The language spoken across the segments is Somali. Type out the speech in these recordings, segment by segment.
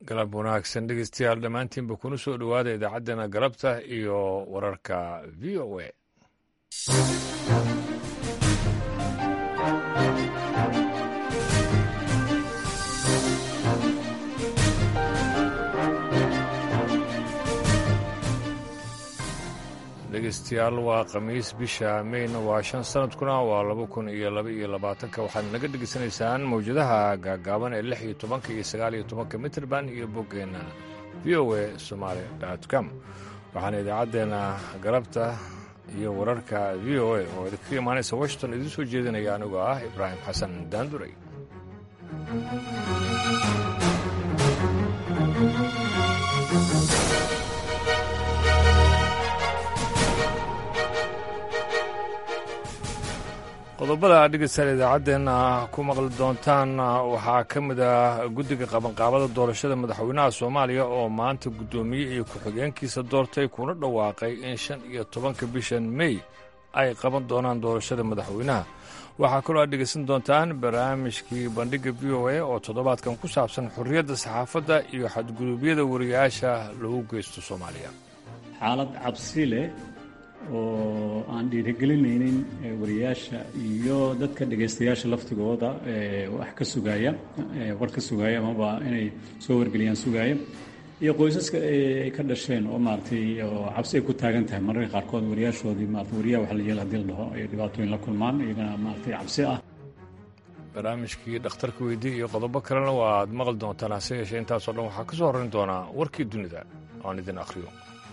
galab wanaagsan dhegeystayaal dhammaantiinba kuna soo dhowaada idaacaddeenna galabta iyo wararka v o a dhegeystayaal waa khamiis bisha meyna waa shan sanadkuna waa laba kun iyo laba iyo labaatanka waxaad naga dhegeysanaysaan mawjadaha gaagaaban ee lix iyo tobanka iyo sagaal iyo tobanka mitrband iyo boggeenna v o a somaali com waxaana idaacaddeenna galabta iyo wararka v o a oo idinkaga imaanaysa washington idiin soo jeedinaya anigoo ah ibraahim xasan daanduray qodobada dhegeystayaal idaacaddeenna ku maqli doontaan waxaa ka mid ah guddiga qabanqaabada doorashada madaxweynaha soomaaliya oo maanta guddoomiye iyo ku-xigeenkiisa doortay kuna dhawaaqay in shan iyo tobanka bishan mey ay qaban doonaan doorashada madaxweynaha waxaa kaloo aad dhegeysan doontaan barnaamijkii bandhigga v o a oo toddobaadkan ku saabsan xorriyadda saxaafadda iyo xadguduubyada wariyaasha lagu geysto soomaaliya xaalad cabsi leh oo aan dhiirigelinaynin wariyaasha iyo dadka dhegaystayaasha laftigooda wax ka sugaaya war ka sugaaya amaba inay soo wargeliyaan sugaaya iyo qoysaska ay ka dhasheen oo maaratay oo cabsi ay ku taagan tahay mararka qaarkood wariyaashoodii maarata wariyaha wax la yeel hadii la dhaho ay dhibaatooyin la kulmaan iyagana maaratay cabsi ah barnaamijkii dhakhtarka weydii iyo qodobo kalena waaad maqli doontaan hase yeeshee intaasoo dhan waxaa ka soo horrayn doonaa warkii dunida aan idin akhriyo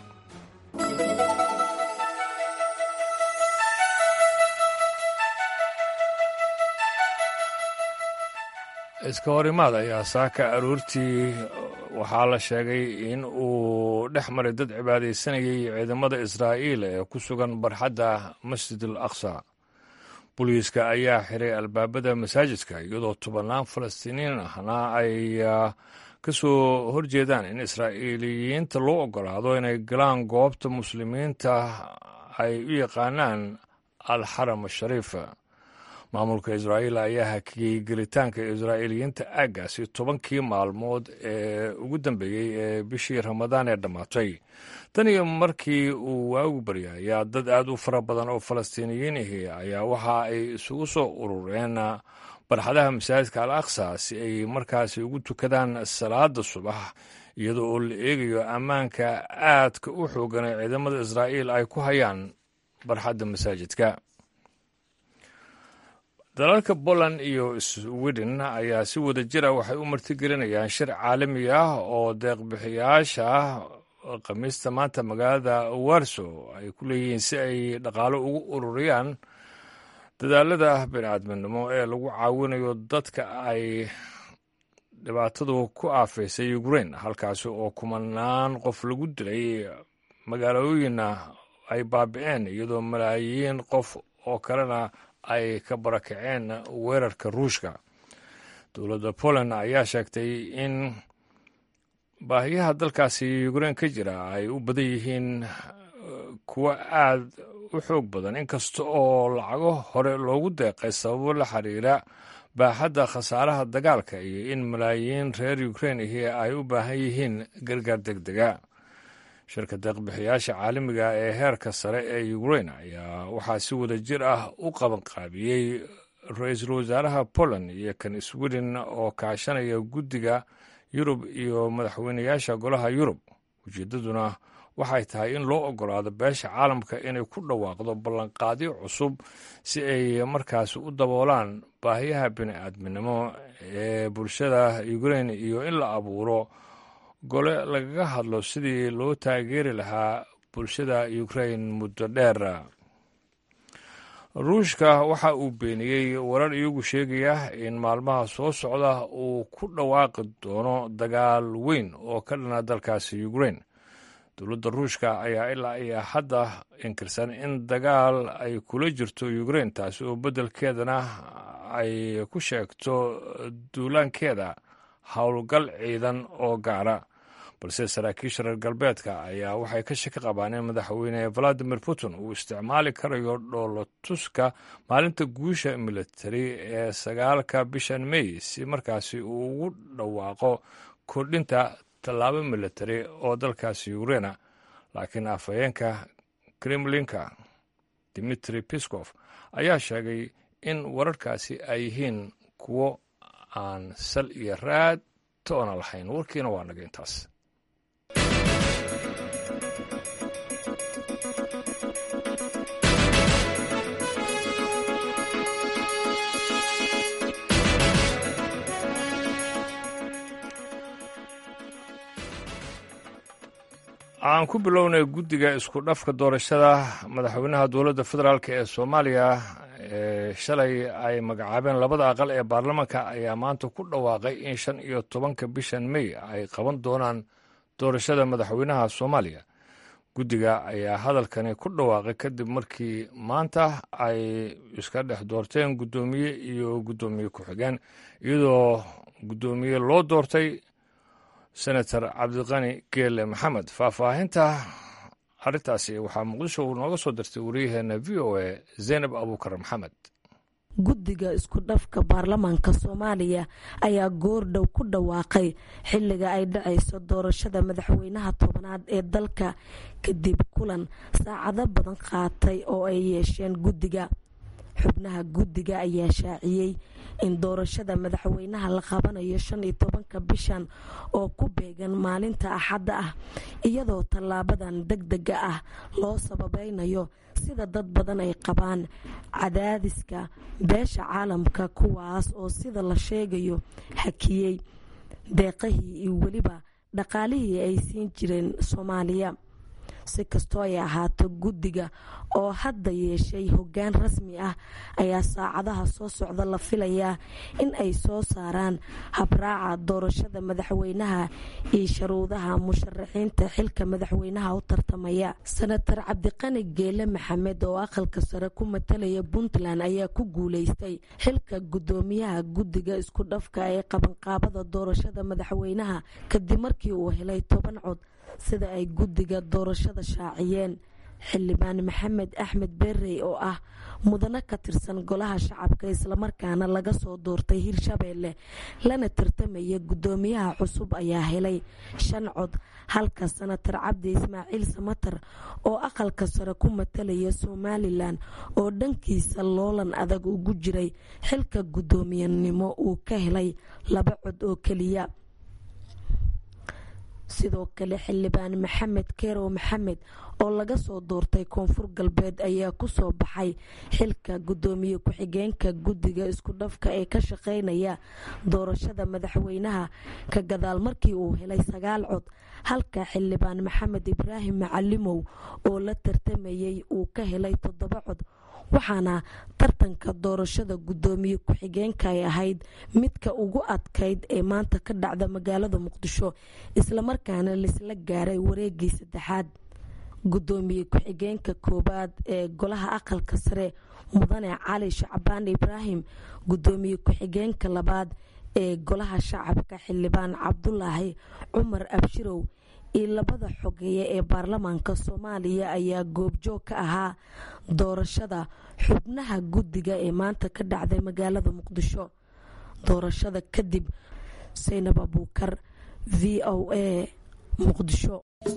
iska horimaad ayaa saaka aroortii waxaa la sheegay in uu dhex maray dad cibaadaysanayay ciidamada israa'iil ee ku sugan barxadda masjid al aqsa booliiska ayaa xiray albaabada masaajidka iyadoo tobannaan falastiiniin ahna ay ka soo horjeedaan in israa'iiliyiinta loo oggolaado inay galaan goobta muslimiinta ay u yaqaanaan alxaram ashariif maamulka israa'iil ayaa hakiyey gelitaanka israa'iiliyiinta aaggaasi tobankii maalmood ee ugu dambeeyey ee bishii ramadaan ee dhammaatay tan iyo markii uu waagu baryay ayaa dad aad u fara badan oo falastiiniyiin ahi ayaa waxa ay isugu soo urureen barxadaha masaajidka al aqsa si ay markaasi ugu tukadaan salaada subax iyadoo oo la eegayo ammaanka aadka u xoogan ee ciidamada israa'iil ay ku hayaan barxadda masaajidka dalalka poland iyo sweden ayaa si wada jira waxay u martigelinayaan shir caalami ah oo deeqbixiyaasha khamiista maanta magaalada warso ay ku leeyihiin si ay dhaqaalo ugu ururiyaan dadaalada bini'aadminimo ee lagu caawinayo dadka ay dhibaatadu ku aafaysay ukrain halkaasi oo kumanaan qof lagu dilay magaalooyinna ay baabi'een iyadoo malaayiin qof oo kalena ay ka barakaceen weerarka ruushka dowladda poland ayaa sheegtay in baahiyaha dalkaasi ukrain ka jira ay u badan yihiin kuwo aad u xoog badan inkasta oo lacago hore loogu deeqay sababo la xiriira baaxadda khasaaraha dagaalka iyo in malaayiin reer ukrain ahi ay u baahan yihiin gargaar deg dega shirka deeqbixiyaasha caalamiga ee heerka sare ee ukrain ayaa waxaa si wada jir ah u qabanqaabiyey ra-iisul wasaaraha poland iyo kan sweden oo kaashanaya guddiga yurub iyo madaxweynayaasha golaha yurub ujeeddaduna waxay tahay in loo oggolaado beesha caalamka inay ku dhawaaqdo ballanqaadyo cusub si ay markaasi u daboolaan baahiyaha bini'aadminimo ee bulshada ukrain iyo in la abuuro gole lagaga hadlo sidii loo taageeri lahaa bulshada ukrain muddo dheer ruushka waxa uu beeniyey warar iyagu sheegaya in maalmaha soo socda uu ku dhawaaqi doono dagaal weyn oo ka dhana dalkaasi ukrain dowladda ruushka ayaa ilaa iyo hadda inkirsan in dagaal ay kula jirto ukrain taasi oo beddelkeedana ay ku sheegto duulaankeeda howlgal ciidan oo gaara balse saraakiisha reer galbeedka ayaa waxay ka shaki qabaan in madaxweyne valadimir putin uu isticmaali karayo dhoolotuska maalinta guusha militari ee sagaalka bishan mey si markaasi uu ugu dhawaaqo kordhinta tallaabo military oo dalkaasi ukraina laakiin afhayeenka kremlinka dimitri piskof ayaa sheegay in wararkaasi ay yihiin kuwo aan sal iyo raad toona lahayn warkiina waa naga intaas aan ku bilownay guddiga isku dhafka doorashada madaxweynaha dowladda federaalk ee soomaaliya ee shalay ay magacaabeen labada aqal ee baarlamaanka ayaa maanta ku dhawaaqay in shan iyo tobanka bishan mey ay qaban doonaan doorashada madaxweynaha soomaaliya guddiga ayaa hadalkani ku dhawaaqay kadib markii maanta ay iska dhex doorteen guddoomiye iyo guddoomiye ku-xigeen iyadoo guddoomiye loo doortay senator cabdiqani geele maxamed faahfaahinta arrintaasi waxaa muqdisho uu nooga soo dirtay wariyaheena v o a zaynab abuukar maxamed guddiga isku dhafka baarlamaanka soomaaliya ayaa goordhow ku dhawaaqay xilliga ay dhacayso doorashada madaxweynaha tobanaad ee dalka kadib kulan saacado badan qaatay oo ay yeesheen guddiga xubnaha guddiga ayaa shaaciyey in doorashada madaxweynaha la qabanayo shan iyo tobanka bishan oo ku beegan maalinta axadda ah iyadoo tallaabadan deg dega ah loo sababeynayo sida dad badan ay qabaan cadaadiska beesha caalamka kuwaas oo sida la sheegayo hakiyey deeqahii iyo weliba dhaqaalihii ay siin jireen soomaaliya si kastoo ay ahaato guddiga oo hadda yeeshay hoggaan rasmi ah ayaa saacadaha soo socda la filayaa in ay soo saaraan habraaca doorashada madaxweynaha iyo sharuudaha musharaxiinta xilka madaxweynaha u tartamaya senator cabdiqani geele maxamed oo aqalka sare ku matalaya puntland ayaa ku guuleystay xilka guddoomiyaha guddiga isku dhafka ee qabanqaabada doorashada madaxweynaha kadib markii uu helay toban cod sida ay guddiga doorashada shaaciyeen xildhibaan maxamed axmed berrey oo ah mudano ka tirsan golaha shacabka islamarkaana laga soo doortay hirshabeelle lana tartamaya guddoomiyaha cusub ayaa helay shan cod halka senatar cabdi ismaaciil samatar oo aqalka sare ku matalaya somalilan oo dhankiisa loolan adag ugu jiray xilka guddoomiyanimo uu ka helay laba cod oo keliya sidoo kale xildhibaan maxamed kerow maxamed oo laga soo doortay koonfur galbeed ayaa ku soo baxay xilka guddoomiye ku-xigeenka guddiga isku dhafka ee ka shaqeynaya doorashada madaxweynaha ka gadaal markii uu helay sagaal cod halka xildhibaan maxamed ibraahim macalimow oo la tartamayay uu ka helay toddoba cod waxaana tartanka doorashada guddoomiye ku-xigeenka ay ahayd midka ugu adkayd ee maanta ka dhacda magaalada muqdisho islamarkaana laisla gaaray wareegii saddexaad guddoomiye ku-xigeenka koowaad ee golaha aqalka sare mudane cali shacbaan ibraahim guddoomiye ku-xigeenka labaad ee golaha shacabka xildhibaan cabdulaahi cumar abshirow iyo labada xogeeye ee baarlamaanka soomaaliya ayaa goobjoog ka ahaa doorashada xubnaha guddiga ee maanta ka dhacday magaalada muqdisho doorashada kadib saynab abuukar v o a muqdisho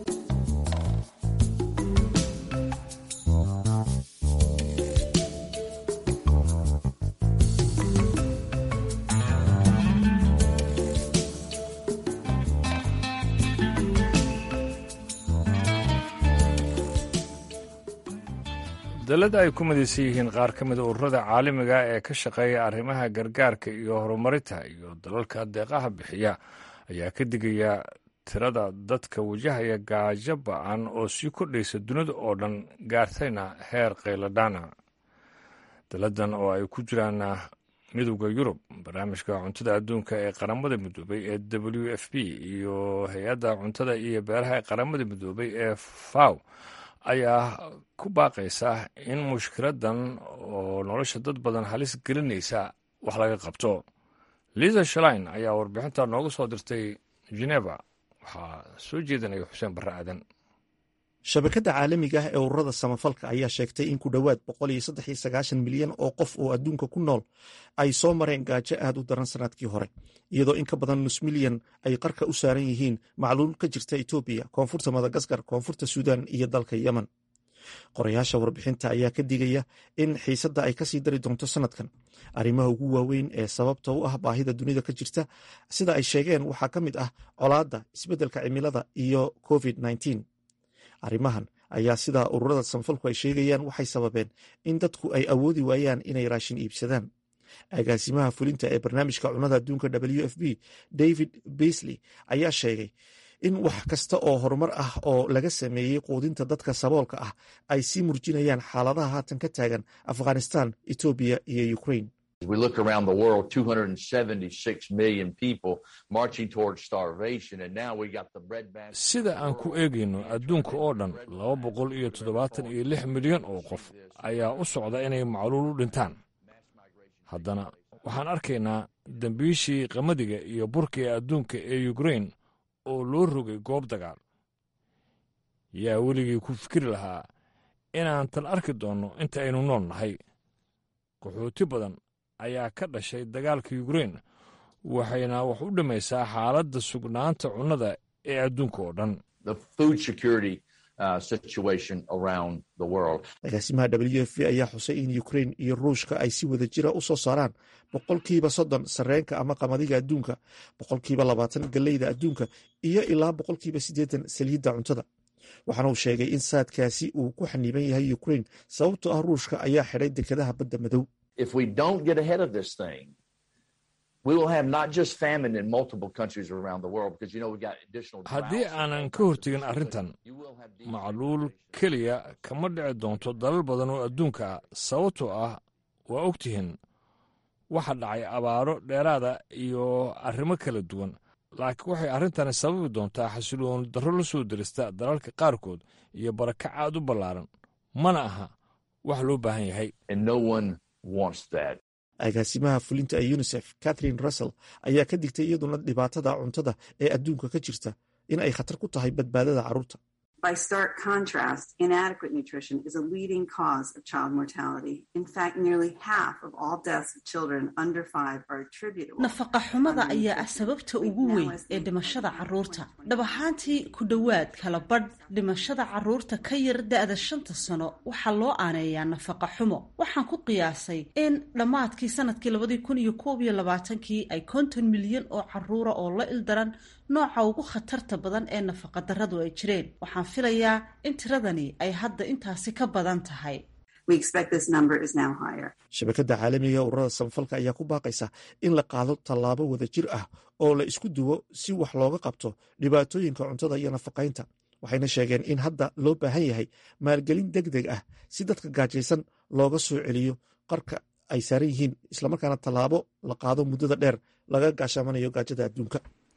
dalada ay ku midaysan yihiin qaar ka mida ururada caalamiga ee ka shaqeeya arrimaha gargaarka iyo horumarinta iyo dalalka deeqaha bixiya ayaa ka digaya tirada dadka wajahaya gaajo ba-an oo sii kordhaysa dunida oo dhan gaartayna heer qayladhaana daladan oo ay ku jiraan midowda yurub barnaamijka cuntada adduunka ee qaramada midoobay ee w f p iyo hay-adda cuntada iyo beeraha ee qaramada midoobay ee faw ayaa ku baaqaysa in mushkiladan oo nolosha dad badan halis gelinaysa wax laga qabto liza shalain ayaa warbixinta nooga soo dirtay geneva waxaa soo jeedinaya xuseen barre aadan shabakadda caalamiga ah ee ururada samafalka ayaa sheegtay in ku dhowaad milyan oo qof oo adduunka ku nool ay soo mareen gaajo aad u daran sanadkii hore iyadoo in ka badan nus milyan ay qarka u saaran yihiin macluul ka jirta etoobiya koonfurta madagaskar koonfurta suudan iyo dalka yemen qorayaasha warbixinta ayaa ka digaya in xiisadda ay kasii dari doonto sanadkan arrimaha ugu waaweyn ee sababta u ah baahida dunida ka jirta sida ay sheegeen waxaa ka mid ah colaadda isbeddelka cimilada iyo covid arrimahan ayaa sida ururada samafalku ay sheegayaan waxay sababeen in dadku ay awoodi waayaan inay raashin iibsadaan agaasimaha fulinta ee barnaamijka cunnada adduunka w f b david beasley ayaa sheegay in wax kasta oo horumar ah oo laga sameeyey quudinta dadka saboolka ah ay sii murjinayaan xaaladaha haatan ka taagan afghanistan etoobiya iyo ukraine We look around the world, 276 million people marching towards starvation, and now we got the bread basket. sida aan ku eegayno adduunka oo dhan laba boqol iyo toddobaatan iyo lix milyan oo qof ayaa u socda inay macluul u dhintaan haddana waxaan arkaynaa dembiishii qamadiga iyo burka ee adduunka ee ukrain oo loo rogay goob dagaal yaa weligii ku fikri lahaa inaan tan arki doonno inta aynu nool nahay qaxooti badan ayaa ka dhashay dagaalka yukrain waxayna wax u dhimaysaa xaaladda sugnaanta cunnada ee adduunka oo dhan The food security uh, situation around the world. agaasimaha w f b ayaa xusay in ukrain iyo ruushka ay si wada jira u soo saaraan boqolkiiba soddon sarreenka ama qamadiga adduunka boqolkiiba labaatan galleyda adduunka iyo ilaa boqolkiiba siddeetan saliidda cuntada waxaana uu sheegay in saadkaasi uu ku xaniiban yahay ukrain sababtoo ah ruushka ayaa xidhay dekedaha badda madow If we don't get ahead of this thing, we will have not just famine in multiple countries around the world because you know we've got additional. haddii droughts. aanan ka hortegin arrintan You will have macluul keliya kama dhici doonto dalal badan oo adduunka ah sababtoo ah waa ogtihiin waxa dhacay abaaro dheeraada iyo arrimo kala duwan laakiin waxay arrintani sababi doontaa xasiloon darro la soo derista dalalka qaarkood iyo barakac aad u ballaaran mana aha wax loo baahan yahay and no one wants that. agaasimaha fulinta ee unisef catherine russell ayaa ka digtay iyaduna dhibaatada cuntada ee adduunka ka jirta in ay khatar ku tahay badbaadada carruurta By stark contrast, inadequate nutrition is a leading cause of child mortality. In fact, nearly half of all deaths of children under five are attributable. nafaqa xumada ayaa ah sababta ugu weyn ee dhimashada carruurta dhab ahaantii ku dhowaad kala badh dhimashada carruurta ka yar da-da shanta sano waxaa loo aaneeyaa nafaqa xumo waxaan ku qiyaasay in dhammaadkii sanadkii labadii kun iyo koob iyo labaatankii ay konton milyan oo carruura oo la ildaran nooca ugu khatarta badan ee nafaqa darradu ay jireen waxaan filayaa in tiradani ay hadda intaasi ka badan tahay We expect this number is now higher. shabakadda caalamiga ee ururada samafalka ayaa ku baaqaysa in la qaado tallaabo wada jir ah oo la isku duwo si wax looga qabto dhibaatooyinka cuntada iyo nafaqaynta waxayna sheegeen in hadda loo baahan yahay maalgelin deg deg ah si dadka gaajaysan looga soo celiyo qarka ay saaran yihiin islamarkaana tallaabo la qaado muddada dheer laga gaashaamanayo gaajada adduunka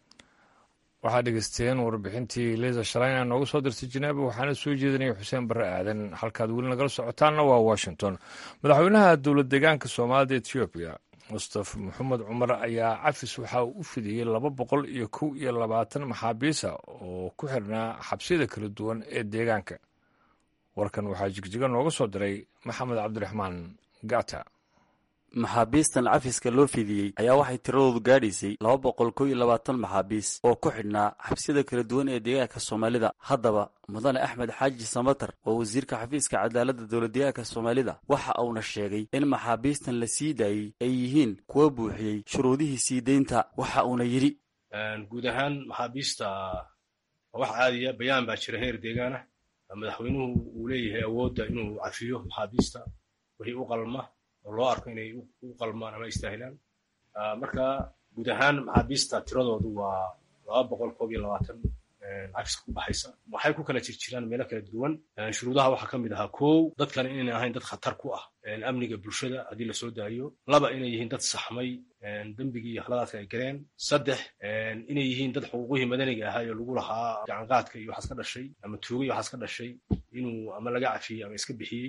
waxaad dhegeysteen warbixintii liisa shalayna noogu soo dirtay janeeba waxaana soo jeedinaya xuseen barre aadan halkaad weli nagala socotaanna waa washington madaxweynaha dowlad deegaanka soomaalida etoobiya mustafa maxamed cumar ayaa cafis waxa uu u fidiyey laba boqol iyo kow iyo labaatan maxaabiisa oo ku xirnaa xabsiyada kala duwan ee deegaanka warkan waxaa jigjiga nooga soo diray maxamed cabdiraxmaan gata maxaabiistan cafiska loo fidiyey ayaa waxay tiradoodu gaadhaysay laba boqol kow iyo labaatan maxaabiis oo ku xidhnaa xabsiyada kala duwan ee deegaanka soomaalida haddaba mudane axmed xaaji samatar oo wasiirka xafiiska cadaaladda dowladdeegaanka soomaalida waxa uuna sheegay in maxaabiistan la sii daayey ay yihiin kuwa buuxiyey shuruudihii sii deynta waxa uuna yidhi guud ahaan maxaabiista wax caadiya bayaan baa jira heer deegaana madaxweynuhu uu leeyahay awoodda inuu cafiyo maxaabiista wixii u qalma oo loo arko inay u qalmaan ama istaahilaan marka guud ahaan maxaabiista tiradoodu waa laba boqol koob iyo labaatan cafiska ku baxaysa waxay ku kala jirjiraan meelo kala duwan shuruudaha waxaa ka mid ahaa kow dadkan inayna ahayn dad khatar ku ah amniga bulshada haddii lasoo daayo laba inay yihiin dad saxmay dembigii iyo khaladaadka ay galeen saddex inay yihiin dad xuquuqihii madaniga ahaa ee lagu lahaa gacanqaadka iyo waxaas ka dhashay ama tuuga iyo waxaas ka dhashay inuu ama laga cafiyey ama iska bixiyey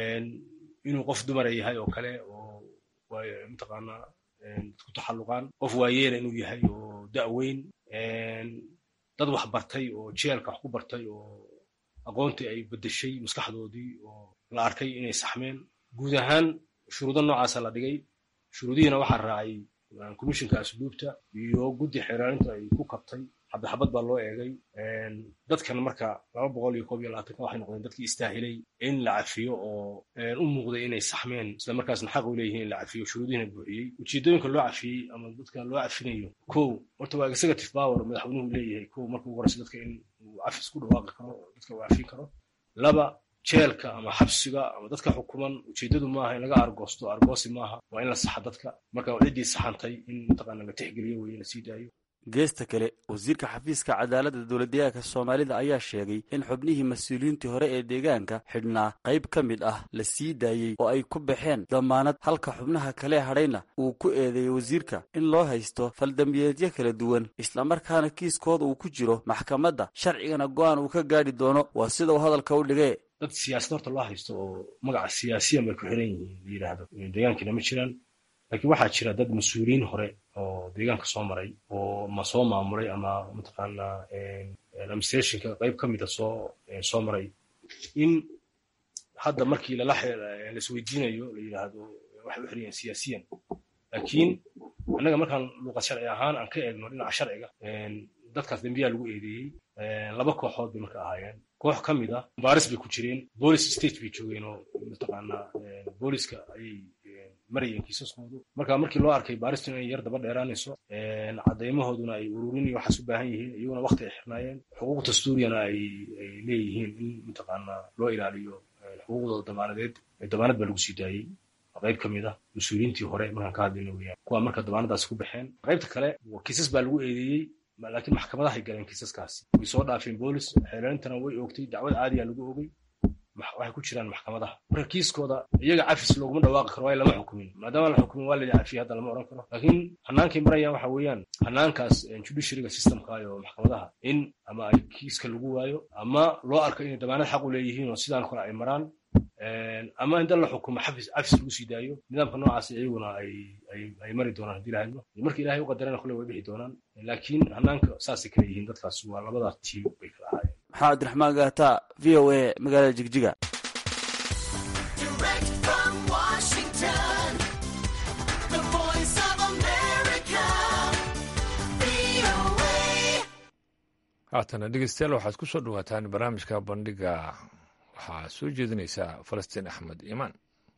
inuu qof dumara yahay oo kale oo mataqaanaa ku taxalluqaan qof waayeela inuu yahay oo da'weyn dad wax bartay oo jeelka wax ku bartay oo aqoontii ay bedeshay maskaxdoodii oo la arkay inay saxmeen guud ahaan shuruudo noocaasa la dhigay shuruudihiina waxaa raacay commishinka asluubta iyo guddi xeeraarinta ay ku kabtay xabad xabad baa loo eegay dadkan marka laba boqol iyo koob iyo labaatanka waxay noqdeen dadkii istaahilay in la cafiyo oo u muuqday inay saxmeen isla markaasna xaq u leeyihiin in la cafiyo shuruudihiina buuxiyey ujeedooyinka loo cafiyey ama dadka loo cafinayo kow horta waa executive power madaxweynuhu leeyahay kow marka ugu horeysa dadka in uu cafis ku dhawaaqi karo oo dadka uu cafin karo laba jeelka ama xabsiga ama dadka xukuman ujeedadu maaha in laga argoosto argoosi maaha waa in la saxa dadka marka ciddii saxantay in mataqaana la tixgeliyo weye la sii daayo geesta kale wasiirka xafiiska cadaaladda dowladdeegaanka soomaalida ayaa sheegay in xubnihii mas-uuliyiintii hore ee deegaanka xidhnaa qayb ka mid ah la sii daayey oo ay ku baxeen damaanad halka xubnaha kale hadhayna uu ku eedeeyey wasiirka in loo haysto faldambiyeedyo kala duwan islamarkaana kiiskooda uu ku jiro maxkamadda sharcigana go'aan uu ka gaadhi doono waa sida uu hadalka u dhigee dad siyaasad horta loo haysto oo magaca siyaasiyan bay ku xiran yihiin la yidhaahdo deegaankiina ma jiraan laakiin waxaa jira dad mas-uuliyiin hore oo deegaanka soo maray oo ma soo maamulay ama mataqaanaa administrationka qayb ka mida soo soo maray in hadda markii lala laisweydiinayo la yidhaahdo waxay u xiriyeen siyaasiyan laakiin annaga markaan luuqad sharci ahaan aan ka eegno dhinaca sharciga dadkaas dembiyaa lagu eedeeyey laba kooxood bay marka ahaayeen koox ka mid a baaris bay ku jireen police state bay joogeen oo mataqaanaa booliska ayay marayeen kiisaskoodu marka markii loo arkay baaristu inay yar daba dheeraanayso cadeymahooduna ay ururin iyo waxaas u baahan yihiin iyaguna wakti ay xirnaayeen xuquuq dastuuriyana ay ay leeyihiin in mataqaanaa loo ilaaliyo xuquuqdooda damaanadeed damaanad baa lagu sii daayey qayb ka mid ah mas-uuliyiintii hore markaan ka hadlayna weyaan kuwa marka damaanadaasi ku baxeen qaybta kale kiisas baa lagu eedeeyey laakiin maxkamadahay galeen kiisaskaasi way soo dhaafeen boolis xeerarintana way oogtay dacwad caadiya lagu ogay waxay ku jiraan maxkamadaha marka kiiskooda iyaga cafis looguma dhawaaqi karo waayo lama xukumin maadaama la xukumin waa la cafiya hadda lama oran karo laakiin hanaankay marayaan waxa weeyaan hanaankaas judiciaryga systemka iyo maxkamadaha in ama ay kiiska lagu waayo ama loo arko inay damaanad xaq u leeyihiin oo sidaan kale ay maraan ama in dal la xukumo xafis cafis lagu sii daayo nidaamka noocaas iyaguna ay ay ay mari doonaan haddii lahadlo marka ilaahay u qadarana kule way bixi doonaan laakiin hanaanka saasay kala yihiin dadkaas waa labada tiim bay kala ahaayeen maxaa cabdiraxmaan gaata v o a magaalada jigjiga haatana dhegeystayaal waxaad ku soo dhawaataan barnaamijka bandhiga waxaa soo jeedinaysaa falastiin axmed iimaan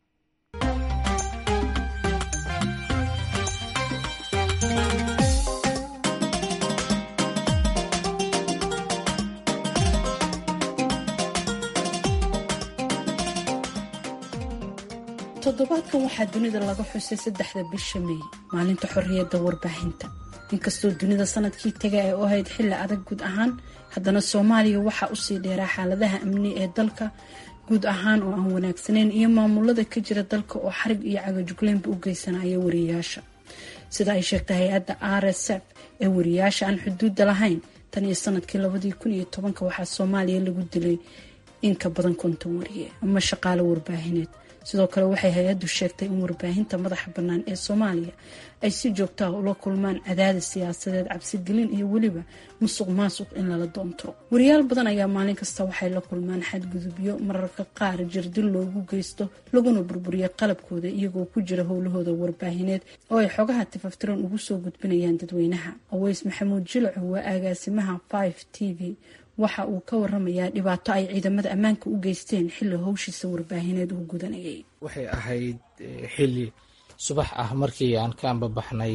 toddobaadkan waxaa dunida laga xusay saddexda bisha meey maalinta xorriyadda warbaahinta inkastoo dunida sanadkii taga ay u ahayd xilli adag guud ahaan haddana soomaaliya waxaa usii dheeraa xaaladaha amni ee dalka guud ahaan oo aan wanaagsanayn iyo maamulada ka jira dalka oo xarig iyo cagajugleynba u geysanaya wariyaasha sida ay sheegtay hay-adda r s f ee wariyaasha aan xuduudda lahayn tan iyo sanadkii labadii kun iyo tobanka waxaa soomaaliya lagu dilay in ka badan konton wariye ama shaqaalo warbaahineed sidoo kale waxay hay-addu sheegtay in warbaahinta madaxa bannaan ee soomaaliya ay si joogto ah ula kulmaan cadaadis siyaasadeed cabsigelin iyo weliba musuq maasuq in lala doontiro wariyaal badan ayaa maalin kasta waxay la kulmaan xadgudubyo mararka qaar jirdil loogu geysto laguna burburiyo qalabkooda iyagoo ku jira howlahooda warbaahineed oo ay xogaha tifaftiran ugu soo gudbinayaan dadweynaha aweys maxamuud jilaco waa agaasimaha five t v waxa uu ka waramayaa dhibaato ay ciidamada ammaanka u geysteen xilli howshiisa warbaahineed uu gudanayay waxay ahayd xilli subax ah markii aan ka ambabaxnay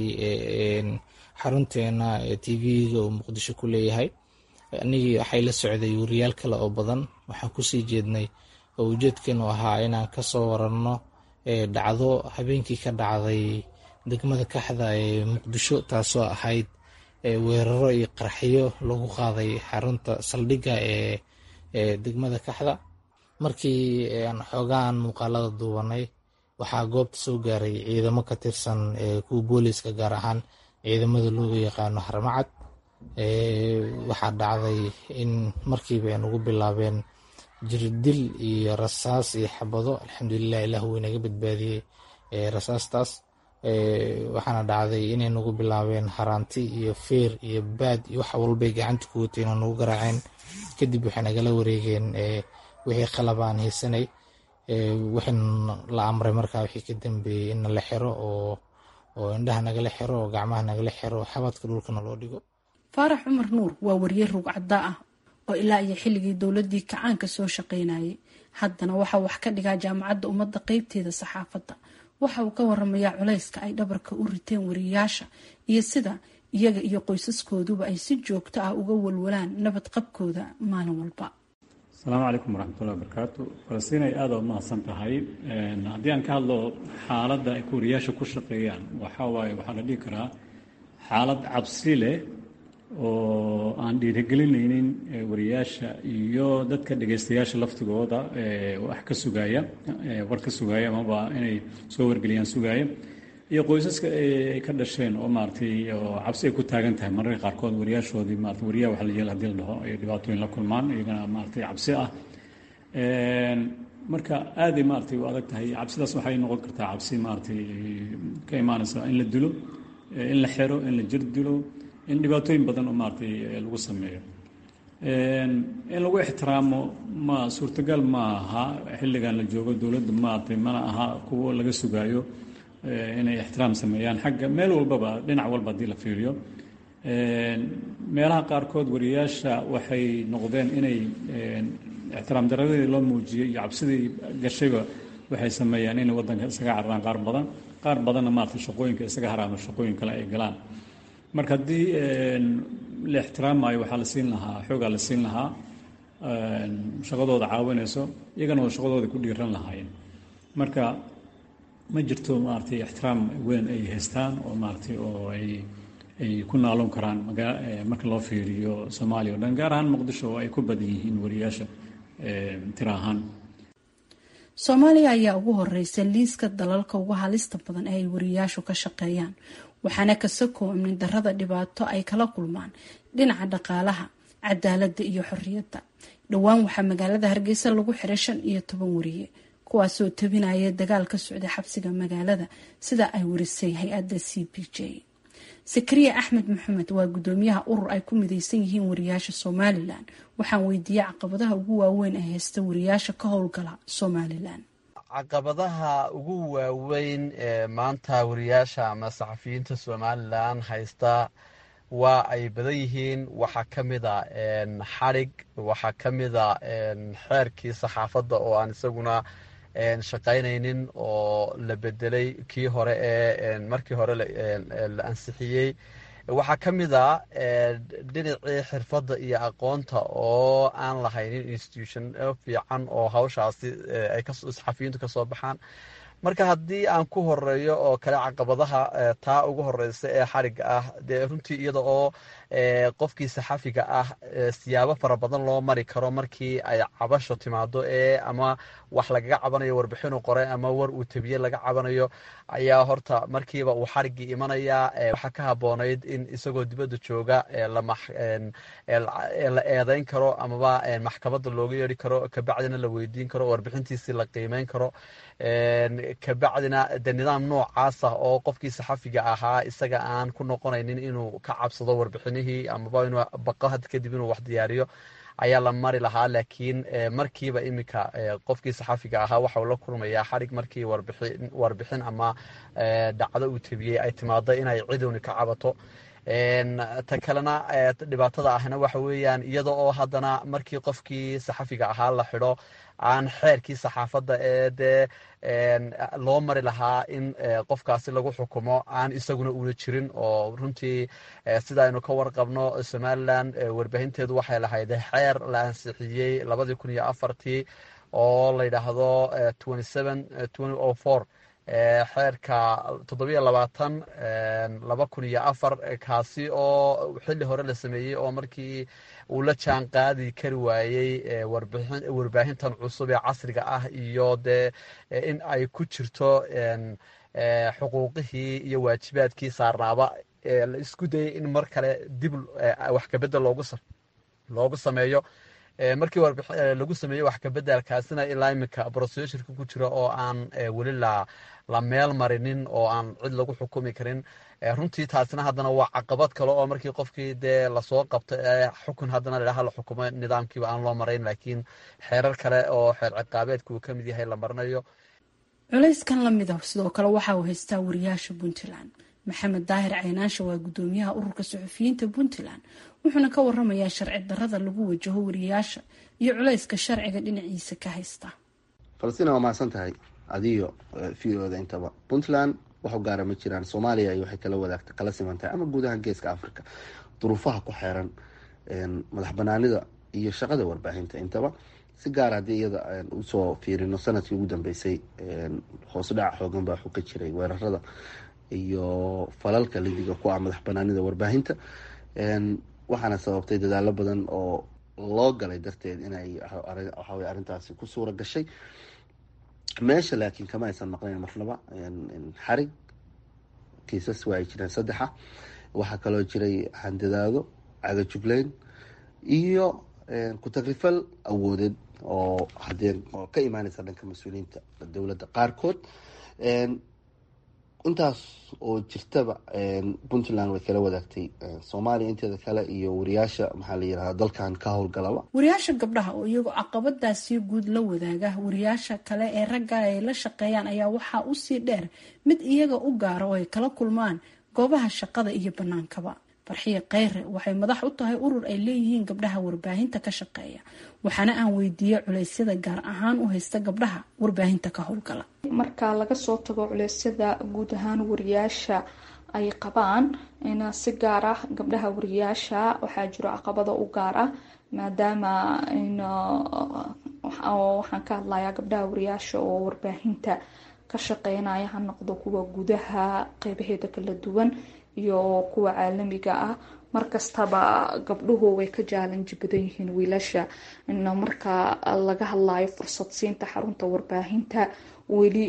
xarunteena t v-ga uu muqdisho ku leeyahay anigii waxay la socday wariyaal kale oo badan waxaan kusii jeednay oo ujeedkeenu ahaa inaan kasoo waranno dhacdo habeenkii ka dhacday degmada kaxda ee muqdisho taasoo ahayd weeraro iyo qarxiyo lagu qaaday xarunta saldhigga ee degmada kaxda markii aan xoogaan muuqaalada duubanay waxaa goobta soo gaaray ciidamo ka tirsan kuwa booliiska gaar ahaan ciidamada looga yaqaano harmacad waxaa dhacday in markiiba ay nagu bilaabeen jirdil iyo rasaas iyo xabado alxamdulilah ilah wuu inaga badbaadiyey rasaastaas waxaana dhacday inay nagu bilaabeen haraanti iyo feer iyo baad iyo wax walbay gacanta ku watay inay nagu garaaceen kadib waxay nagala wareegeen wixii qalabaan haysanay waxayna la amray markaa wixii ka dambeeyey in la xiro oo oo indhaha nagala xiro oo gacmaha nagala xiro oo xabadka dhulkana loo dhigo faarax cumar nuur waa wariye rugcadda ah oo ilaa iyo xilligii dowladii kacaanka soo shaqaynayay haddana waxa wax ka dhigaa jaamacadda ummadda qeybteeda saxaafadda waxa uu ka waramayaa culayska ay dhabarka u riteen wariyaasha iyo sida iyaga iyo qoysaskooduba ay si joogto ah uga walwalaan nabad qabkooda maalin walba asalaamu calaykum waraxmatullahi wabarakaatu falastiin ay aada u mahadsan tahay haddii aan ka hadlo xaaladda ay wariyaasha ku shaqeeyaan waxaa waaye waxaa la dhihi karaa xaalad cabsi leh oo aan dhiirigelinaynin wariyaasha iyo dadka dhegaystayaasha laftigooda wax ka sugaaya war ka sugaaya amaba inay soo wargeliyaan sugaaya iyo qoysaska ay ka dhasheen oo maaratay oo cabsi ay ku taagan tahay mararka qaarkood wariyaashoodii maarata wariyaha waxa la yeel hadii la dhaho ay dhibaatooyin la kulmaan iyagana maaratay cabsi ah marka aaday maaratay u adag tahay cabsidaas waxay noqon kartaa cabsi maaratay ka imaanaysa in la dilo in la xero in la jir dilo in dhibaatooyin badan oo maaratay lagu sameeyo in lagu ixtiraamo ma suurtagal ma aha xilligan la joogo dowladda maaratay mana aha kuwo laga sugaayo inay ixtiraam sameeyaan xagga meel walbaba dhinac walba haddii la fiiriyo meelaha qaarkood wariyaasha waxay noqdeen inay ixtiraam daradii loo muujiyey iyo cabsidii gashayba waxay sameeyaan inay waddanka isaga cararaan qaar badan qaar badanna maarata shaqooyinka isaga haraamo shaqooyin kale ay galaan marka haddii la ixtiraamayo waxaa la siin lahaa xoogaa la siin lahaa shaqadooda caawinayso iyagana oo shaqadooda ku dhiiran lahaayeen marka ma jirto maaratay ixtiraam weyn ay haystaan oo maaratay oo ay ay ku naaloon karaan marka loo fiiriyo soomaaliya o dhan gaar ahaan muqdisho oo ay ku badan yihiin wariyaasha tira ahaan soomaaliya ayaa ugu horeysa liiska dalalka ugu halista badan ee ay wariyaashu ka shaqeeyaan waxaana kasakoo amni darada dhibaato ay kala kulmaan dhinaca dhaqaalaha cadaaladda iyo xorriyadda dhowaan waxaa magaalada hargeysa lagu xiray shan iyo toban wariye kuwaasoo tabinaya dagaal ka socday xabsiga magaalada sida ay warisay hay-adda c b j sakariya axmed maxamed waa gudoomiyaha urur ay ku mideysan yihiin wariyaasha somalilan waxaan weydiiyey caqabadaha ugu waaweyn ee haysta wariyaasha ka howlgala somalilan caqabadaha ugu waaweyn ee maanta wariyaasha ama saxafiyiinta somalilan haysta waa ay badan yihiin waxaa ka mida xadhig waxaa ka mida xeerkii saxaafadda oo aan isaguna shaqaynaynin oo la bedelay kii hore ee markii hore la ansixiyey waxaa ka mid a dhinacii xirfadda iyo aqoonta oo aan lahaynin institution fiican oo hawshaasi ay saxafiyiintu ka soo baxaan marka haddii aan ku horeeyo oo kale caqabadaha taa ugu horeysa ee xariga ah dee runtii iyada oo qofkii saxafiga ah siyaabo fara badan loo mari karo markii ay cabasho timaado ee ama wax lagaga cabanayo warbixinu qore ama war uu tabiye laga cabanayo ayaa horta markiiba uu xarigii imanayaa waxaa ka haboonayd in isagoo dibadda jooga la eedeyn karo amaba maxkamadda looga yeeri karo kabacdina la weydiin karo warbixintiisii la qiimeyn karo kabacdina de nidaam noocaasa oo qofkii saxafiga ahaa isaga aan ku noqonaynin inuu ka cabsado warbixinihii amaba inuu baqo had kadib inuu wax diyaariyo ayaa la mari lahaa laakiin markiiba iminka qofkii saxafiga ahaa waxau la kulmayaa xarig markii warbixin ama dhacdo uu tabiyey ay timaado inay cidowni ka cabato ta kalena dhibaatada ahna waxa weeyaan iyada oo haddana markii qofkii saxafiga ahaa la xidho aan xeerkii saxaafadda ee dee loo mari lahaa in qofkaasi lagu xukumo aan isaguna una jirin oo runtii sida aynu ka warqabno somalilan warbaahinteedu waxay lahayd xeer la ansixiyey labadii kun iyo afartii oo la yidhaahdo xeerka toddobiyo labaatan laba kun iyo afar kaasi oo xilli hore la sameeyey oo markii uu la jaan qaadi kari waayey warbaahintan cusub ee casriga ah iyo dee in ay ku jirto xuquuqihii iyo waajibaadkii saarnaaba la isku dayay in mar kale dib wax kabedel loogu sameeyo markii lagu sameeyey wax kabedelkaasina ilaa iminka brosesurka ku jira oo aan weli la meel marinin oo aan cid lagu xukumi karin runtii taasina haddana waa caqabad kale oo markii qofkii dee lasoo qabto xukun haddana ladhaha la xukumo nidaamkiiba aan loo marayn laakiin xeerar kale oo xeer ciqaabeedka uu kamid yahay la marinayo culayskan lamida sidoo kale waxa uu haystaa wariyaasha puntland maxamed daahir caynaansha waa gudoomiyaha ururka suxufiyiinta puntland wuxuuna ka waramayaa sharci darada lagu wajaho wariyaasha iyo culayska sharciga dhinaciisa ka haysta falastiin waa mahadsan tahay adiyo v o da intaba puntland wax u gaara ma jiraan soomaaliya iyo waxay kala wadaagta kala simantahay ama guud ahaan geeska africa duruufaha ku xeeran madax banaanida iyo shaqada warbaahinta intaba si gaar haddii iyada usoo fiirino sanadkii ugu dambeysay hoos dhac xoogan baa ka jiray weerarada iyo falalka lidiga ku ah madax banaanida warbaahinta waxaana sababtay dadaalo badan oo loo galay darteed inay waxawey arrintaasi ku suura gashay meesha laakiin kama aysan maqnayn marnaba xarig kiisas waa ay jireen saddexa waxaa kaloo jiray handadaado cagajugleyn iyo ku-tagrifal awoodeed oo hadee oo ka imaaneysa dhanka mas-uuliyiinta dowladda qaarkood intaas oo jirtaba puntland way kala wadaagtay soomaaliya inteeda kale iyo wariyaasha maxaa la yirahda dalkan ka howlgalaba wariyaasha gabdhaha oo iyagoo caqabadaasi guud la wadaaga wariyaasha kale ee ragga ay la shaqeeyaan ayaa waxaa usii dheer mid iyaga u gaara oo ay kala kulmaan goobaha shaqada iyo banaankaba farxiya kheyre waxay madax u tahay urur ay leeyihiin gabdhaha warbaahinta ka shaqeeya waxaana aan weydiiyey culeysyada gaar ahaan u haysta gabdhaha warbaahinta ka howlgala marka laga soo tago culeysyada guud ahaan wariyaasha ay qabaan si gaar ah gabdhaha wariyaasha waxaa jiro caqabada u gaar ah maadaama waxaan ka hadlayaa gabdhaha wariyaasha oo warbaahinta ka shaqeynaya ha noqdo kuwa gudaha qeybaheeda kala duwan iyo kuwa caalamiga ah markastaba gabdhuhu way ka jaalanji badan yihiin wiilasha marka laga hadlayo fursad siinta xarunta warbaahinta weli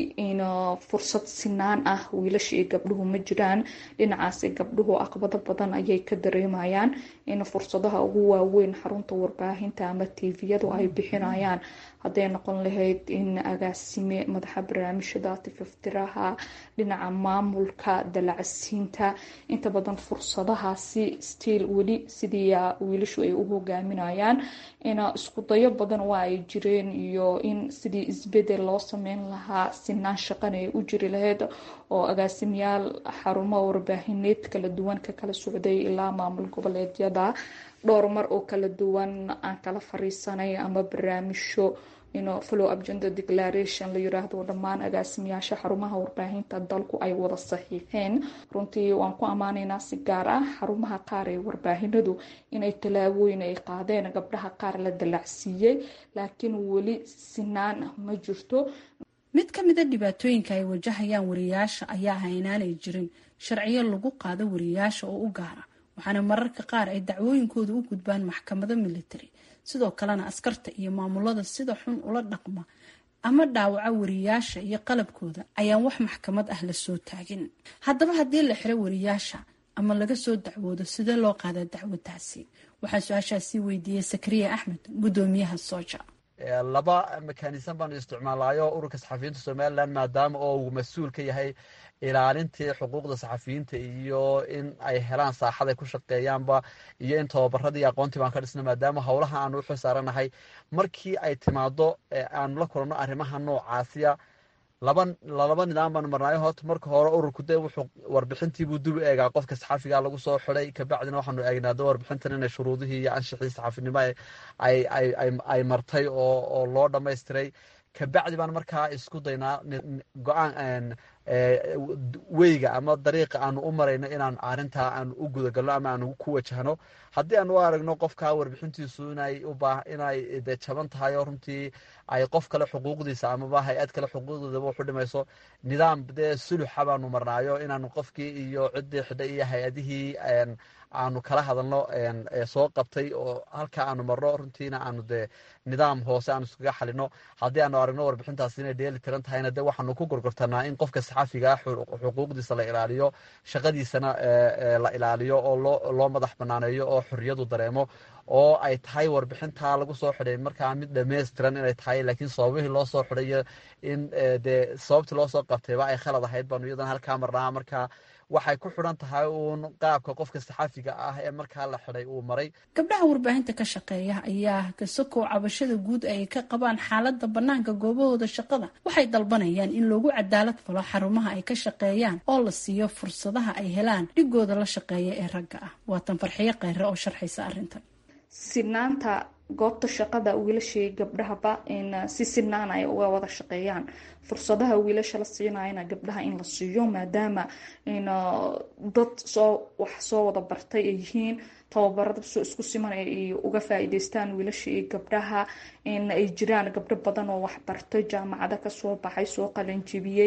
fursad sinaan ah wiilasha iyo gabdhuhu ma jiraan dhinacaasi gabdhuhu aqbado badan ayay ka dareemayaan in fursadaha ugu waaweyn xarunta warbaahinta ama tviyadu ay bixinayaan hadday noqon lahayd in agaasime madaxa barnaamijyada tififtiraha dhinaca maamulka dalacsiinta inta badan fursadahaasi stiil weli sidii wiilashu ay u hogaaminayaan isku dayo badan waa ay jireen iyo in sidii isbedel loo sameyn lahaa sinaan shaqana ay u jiri lahayd oo agaasimayaal xarumaha warbaahineed kala duwan ka kala socday ilaa maamul goboleedyada dhowr mar oo kala duwan aan kala fariisanay ama barnaamijyo follow up gender declaration la yiraahdo dhammaan agaasimayaasha xarumaha warbaahinta dalku ay wada saxiixeen runtii waan ku ammaanaynaa si gaar ah xarumaha qaar ee warbaahinadu inay tallaabooyin ay qaadeen gabdhaha qaar la dalacsiiyey laakiin weli sinaan ma jirto mid ka mida dhibaatooyinka ay wajahayaan wariyaasha ayaa ah inaanay jirin sharciyo lagu qaado wariyaasha oo u gaara waxaana mararka qaar ay dacwooyinkooda u gudbaan maxkamado military sidoo kalena askarta iyo maamulada sida xun ula dhaqma ama dhaawaca wariyaasha iyo qalabkooda ayaan wax maxkamad ah lasoo taagin haddaba haddii la xiro wariyaasha ama laga soo dacwoodo sidee loo qaadaa dacwadaasi waxaa su-aashaasi weydiiyey sakariya axmed gudoomiyaha sooja laba mekanism baanu isticmaalayo ururka saxafiyiinta somalilan maadaama oo uu mas-uul ka yahay ilaalintii xuquuqda saxafiyiinta iyo in ay helaan saaxad ay ku shaqeeyaanba iyo in tababaradii aqoontii baan ka dhisna maadaama howlaha aanu uxil saaranahay markii ay timaado aanu la kulanno arrimaha noocaasiya laba lalaba nidaam baanu marnaayo horta marka hore ururku de wuxuu warbixintiibuu dul eegaa qofka saxafiga lagu soo xiday kabacdina waxaanu eegnaa de warbixintan inay shuruudihii iyo anshixii saxafinimo ay martay oo loo dhamaystiray kabacdi baan markaa isku daynaa go-aan weyga ama dariiqa aanu u marayno inaan arintaa aanu u gudagalno ama aanu ku wajahno haddii aan u aragno qofka warbixintiisu inay inay de jaban tahay oo runtii ay qof kale xuquuqdiisa amaba hay-ad kale xuquuqdeedaba waxu dhimayso nidaam dee suluxa baanu marnaayo inaanu qofkii iyo ciddii xidhay iyo hay-adihii aanu kala hadalno soo qabtay oo halka aanu marno runtiina aanu dee nidaam hoose aanu iskaga xalino haddii aanu aragno warbixintaas inay dheeli tiran tahayna de waxaanu ku gorgortanaa in qofka saxaafiga ah xuquuqdiisa la ilaaliyo shaqadiisana la ilaaliyo oo loo madax banaaneeyo oo xorriyadu dareemo oo ay tahay warbixintaa lagu soo xidhay markaa mid dhammaystiran inay tahay laakiin sababihii loo soo xidhayo in dee sababtii loo soo qabtayba ay khalad ahayd baanu iyadana halkaa marnaa markaa waxay ku xidhan tahay uun qaabka qofka saxaafiga ah ee markaa la xidhay uu maray gabdhaha warbaahinta ka shaqeeya ayaa kasokow cabashada guud ay ka qabaan xaalada banaanka goobahooda shaqada waxay dalbanayaan in loogu cadaalad falo xarumaha ay ka shaqeeyaan oo la siiyo fursadaha ay helaan dhigooda la shaqeeya ee ragga ah waatan farxiyo kheyre oo sharxaysa arrintan sinaanta goobta shaqada wiilashii gabdhahaba in si sinaan ay uga wada shaqeeyaan fursadaha wiilasha la siinayana gabdhaha in la siiyo maadaama in dad soo wax soo wada bartay ay yihiin tababarada soo isku siman ay uga faa-iideystaan wiilasha iyo gabdhaha in ay jiraan gabdho badan oo waxbartay jaamacada kasoo baxay soo qalanjibiyey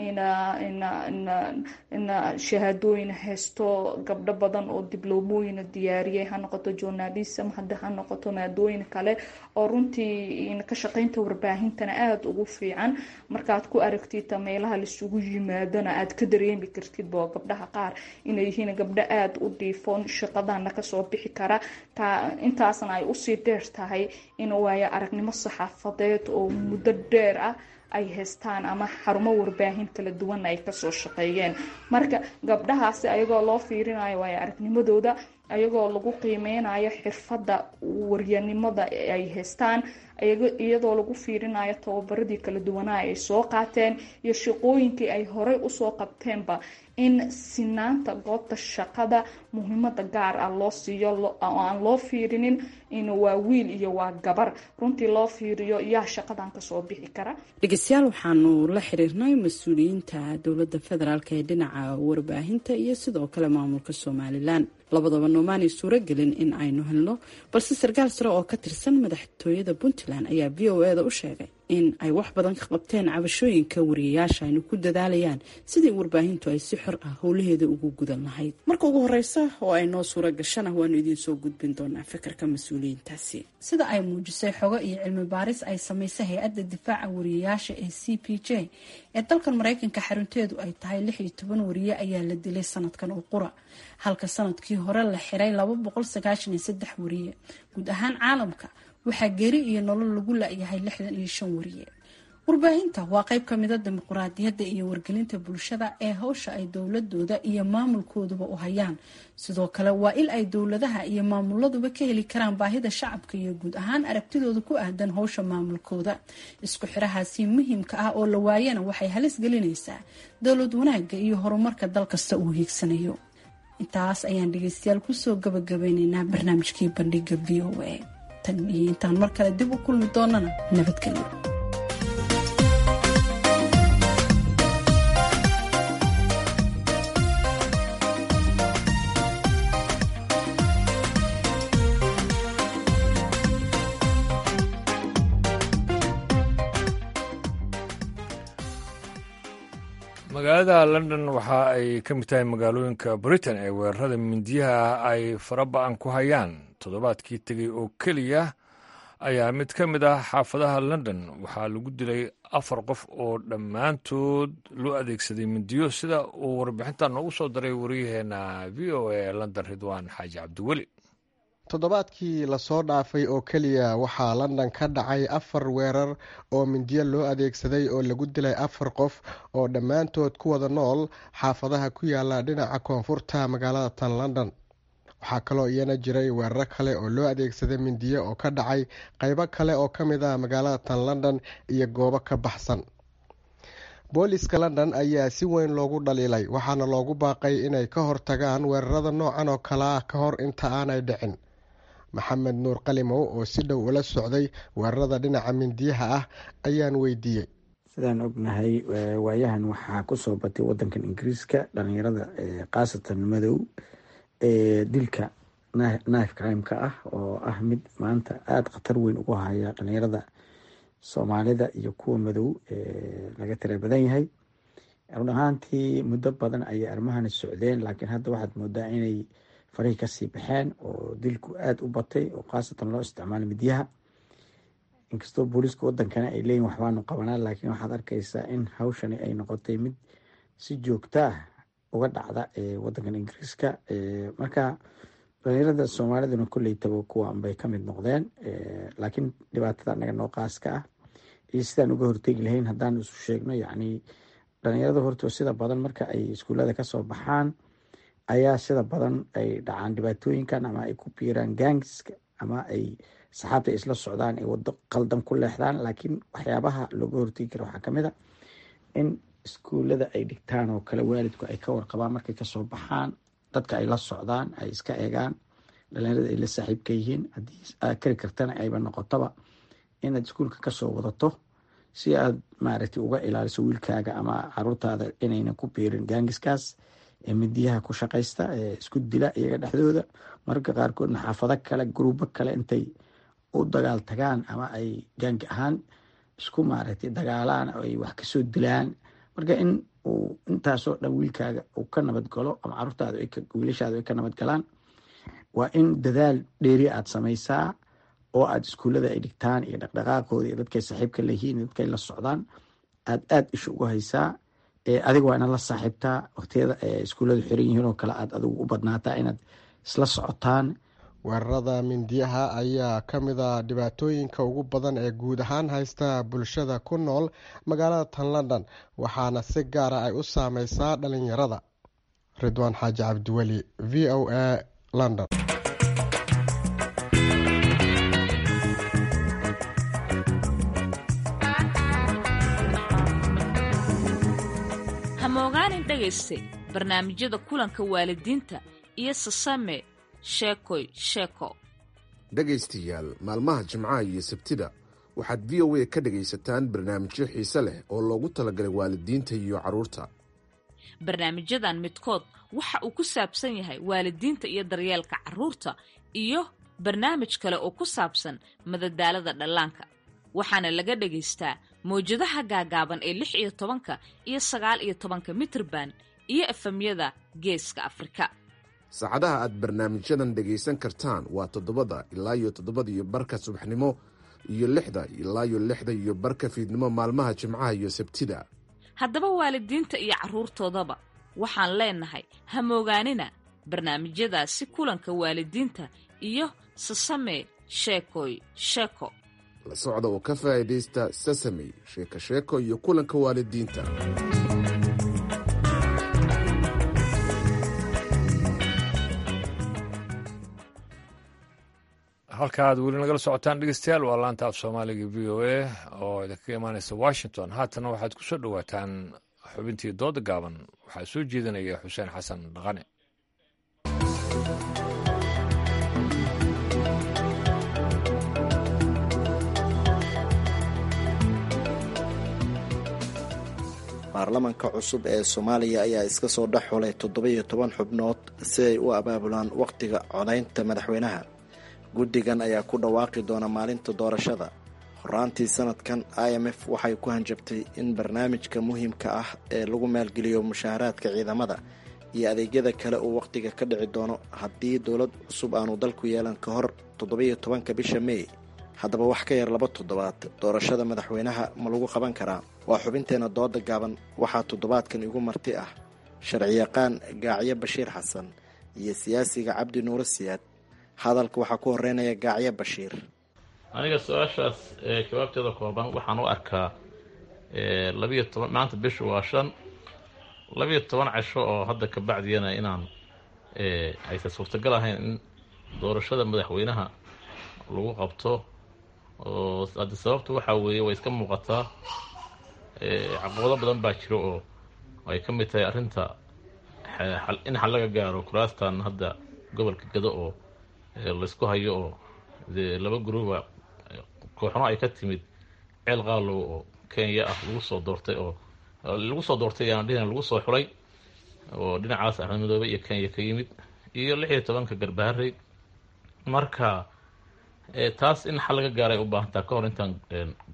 in shahaadooyin haysto gabdho badan oo dibloomooyin diyaariyay ha noqoto journalism hadda ha noqoto maadooyin kale oo runtii ka shaqeynta warbaahintana aada ugu fiican markaad ku aragtid meelaha laisugu yimaadona aad ka dareemi kartid bo gabdhaha qaar inay yihiin gabdho aada u dhiifoon shaqadana kasoo bixi kara intaasna ay usii dheer tahay in waayo aragnimo saxaafadeed oo muddo dheer ah ay haystaan ama xarumo warbaahin kala duwan ay kasoo shaqeeyeen marka gabdhahaasi ayagoo loo fiirinayo waayo aragnimadooda ayagoo lagu qiimeynayo xirfadda waryanimada ay haystaan iyadoo lagu fiirinayo tababaradii kala duwanaa ay soo qaateen iyo shaqooyinkii ay horey usoo qabteenba in sinaanta goobta shaqada muhiimada gaar ah loo siiyo oo aan loo fiirinin in waa wiil iyo waa gabar runtii loo fiiriyo yaa shaqadan kasoo bixi kara dhegeystayaal waxaanu la xiriirnay mas-uuliyiinta dowladda federaalk ee dhinaca warbaahinta iyo sidoo kale maamulka somalilan labadaba noomaanay suuragelin in aynu helno balse sarkaal sare oo ka tirsan madaxtooyada puntland ayaa v o eda u sheegay in ay wax badan ka qabteen cabashooyinka wariyayaasha aynu ku dadaalayaan sidii warbaahintu ay si xor ah howlaheeda ugu gudan lahayd marka ugu horeysa oo ay noo suura gashana waanu idiin soo gudbin doonaa fikirka mas-uuliyiintaasi sida ay muujisay xogo iyo cilmi baaris ay samaysay hay-adda difaaca wariyayaasha ee c p j ee dalkan mareykanka xarunteedu ay tahay lix iyo toban wariye ayaa la dilay sanadkan oo qura halka sanadkii hore la xiray laba boqol sagaashan iyo saddex wariye guud ahaan caalamka waxaa geeri iyo nolol lagu la-yahay lixdan iyo shan wariye warbaahinta waa qayb ka mida dimuquraadiyadda iyo wargelinta bulshada ee hawsha ay dowladooda iyo maamulkooduba u hayaan sidoo kale waa il ay dowladaha iyo maamuladuba ka heli karaan baahida shacabka iyo guud ahaan aragtidooda ku aadan howsha maamulkooda isku xirahaasi muhiimka ah oo la waayana waxay halis gelinaysaa dowlad wanaagga iyo horumarka dal kasta uu hiigsanayo intaas ayaan dhegeystayaal kusoo gabagabeyneynaa barnaamijkii bandhiga v o a tan iyo intaan mar kale dib u kulmi doonana nabadgelyo magaalada london waxa ay ka mid tahay magaalooyinka britain ee weerarada mindiyaha ay faraba-an ku hayaan toddobaadkii tegey oo keliya ayaa mid ka mid ah xaafadaha london waxaa lagu dilay afar qof oo dhammaantood loo adeegsaday mindiyo sida uu warbixinta noogu soo daray waryaheena v o a london ridwaan xaaji cabdiweli toddobaadkii lasoo dhaafay oo keliya waxaa london ka dhacay afar weerar oo mindiyo loo adeegsaday oo lagu dilay afar qof oo dhammaantood ku wada nool xaafadaha ku yaala dhinaca koonfurta magaalada tan london waxaa kaloo iyana jiray weeraro kale oo loo adeegsaday mindiyo oo ka dhacay qeybo kale oo ka mid ah magaalada tan london iyo goobo ka baxsan booliska london ayaa si weyn loogu dhaliilay waxaana loogu baaqay inay ka hortagaan weerarada noocan oo kale ah ka hor inta aanay dhicin maxamed nuur qalimow oo si dhow ula socday weerarada dhinaca mindiyaha ah ayaan weydiiyey sidaan ognahay waayahan waxaa kusoo batay wadankan ingiriiska dhalinyarada khaasatan madow ee dilka knife crimeka ah oo ah mid maanta aada khatar weyn ugu haya dhalinyarada soomaalida iyo kuwa madow laga tira badan yahay run ahaantii muddo badan ayay armahani socdeen laakiin hadda waxaad moodaa inay farihii kasii baxeen oo dilku aada u batay oo khaasatan loo isticmaalo midyaha inkastoo booliiska wadankana ay leeyihin waxbaanu qabanaa laakiin waxaad arkaysaa in hawshani ay noqotay mid si joogto ah uga dhacda wadankan ingiriiska marka dhalinyarada soomaaliduna kolleytaba kuwan bay kamid noqdeen laakiin dhibaatada anaga noo qaaska ah iyo sidaan uga hortegi lahayn haddaan isu sheegno yacni dhalinyarada horta sida badan marka ay iskuullada kasoo baxaan ayaa sida badan ay dhacaan dhibaatooyinkan ama ay ku biiraan gaangiska ama ay saxaabta isla socdaan ay wado qaldan ku leexdaan laakiin waxyaabaha looga hortegi kara waxaa kamid a in iskuullada ay dhigtaan oo kale waalidku ay ka warqabaan markay kasoo baxaan dadka ay la socdaan ay iska eegaan dhalinyarada ay la saaxiibka yihiin haddii aad kari kartana ayba noqotoba inaad iskuulka kasoo wadato si aad maaragtay uga ilaaliso wiilkaaga ama caruurtaada inaynan ku biirin gaangiskaas ee midiyaha ku shaqaysta ee isku dila iyaga dhexdooda mararka qaarkoodna xaafado kale guruubo kale intay u dagaal tagaan ama ay gaangi ahaan isku maaragtay dagaalaan oo ay wax kasoo dilaan marka in uu intaasoo dhan wiilkaaga uu ka nabad galo ama caruurtaada wiilashaada ay ka nabad galaan waa in dadaal dheeri aad samaysaa oo aad iskuullada ay dhigtaan iyo dhaqdhaqaaqooda iyo dadkay saaxiibka leyihiin iyo dadkay la socdaan aad aada isha uga haysaa adiga waa inaad la saaxiibtaa waqtiyada iskuulladu xiran yihiin oo kale aad adigu u badnaataa inaad isla socotaan weerarada mindiyaha ayaa ka mid a dhibaatooyinka ugu badan ee guud ahaan haysta bulshada ku nool magaalada tan london waxaana si gaara ay u saameysaa dhalinyarada ridwaan xaaji cabdiweli v o a london hamogaanin dhegayste barnaamijyada kulanka waalidiinta iyo sasame sheekoy sheeko dhegaystayaal maalmaha jimcaha iyo sabtida waxaad v o a ka dhegaysataan barnaamijyo xiise leh oo loogu talagalay waalidiinta iyo carruurta barnaamijyadan midkood waxa uu ku saabsan yahay waalidiinta iyo daryeelka carruurta iyo barnaamij kale oo ku saabsan madadaalada dhallaanka waxaana laga dhagaystaa mawjadaha gaagaaban ee lix iyo tobanka iyo sagaal iyo tobanka mitrban iyo efamyada geeska afrika saacadaha aad barnaamijyadan dhegaysan kartaan waa toddobada ilaa iyo toddobada iyo barka subaxnimo iyo lixda ilaa iyo lixda iyo barka fiidnimo maalmaha jimcaha iyo sabtida haddaba waalidiinta iyo carruurtoodaba waxaan leenahay hamoogaanina barnaamijyadaasi kulanka waalidiinta iyo sasame sheekoy sheeko la socda oo ka faa'iidaysta sasamey sheeko sheeko iyo kulanka waalidiinta halka aad weli nagala socotaan dhegeystayaal waa laanta af soomaaliga v o a oo idinkaga imaaneysa washington haatana waxaad ku soo dhowaataan xubintii dooda gaaban waxaa soo jeedinaya xuseen xasan dhaqane baarlamanka cusub ee soomaaliya ayaa iska soo dhex xulay toddoba-iyo toban xubnood si ay u abaabulaan wakhtiga codaynta madaxweynaha guddigan ayaa ku dhawaaqi doona maalinta doorashada horaantii sanadkan i m f waxay ku hanjabtay in barnaamijka muhiimka ah ee lagu maalgeliyo mushaaharaadka ciidamada iyo adeegyada kale uu wakhtiga ka dhici doono haddii dowlad cusub aanu dalku yeelan ka hor toddoba-iyo tobanka bisha mey haddaba wax ka yar laba toddobaad doorashada madaxweynaha ma lagu qaban karaa waa xubinteena dooda gaaban waxaa toddobaadkan igu marti ah sharciyaqaan gaacyo bashiir xasan iyo siyaasiga cabdi nuuro siyaad hadalka waxaa ku horeynaya gaacyo bashiir aniga su-aashaas jawaabteeda kooban waxaan u arkaa labiyo toban maanta bishu waa shan labiyo toban casho oo hadda ka bacdiyana inaan aysan suurtagal ahayn in doorashada madaxweynaha lagu qabto oo hadda sababtu waxaa weeye way iska muuqataa caqabado badan baa jiro oo ay ka mid tahay arrinta in xal laga gaaro kuraastan hadda gobolka gado oo laysku hayo oo dee laba guruuba kooxno ay ka timid ceel qaalow oo kenya ah lagu soo doortay oo lagu soo doortay yaan dhihin lagu soo xulay oo dhinacaas axmed madoobe iyo kenya ka yimid iyo lix iyo tobanka garbaharey marka taas in xal laga gaaray u baahantaa ka hor intaan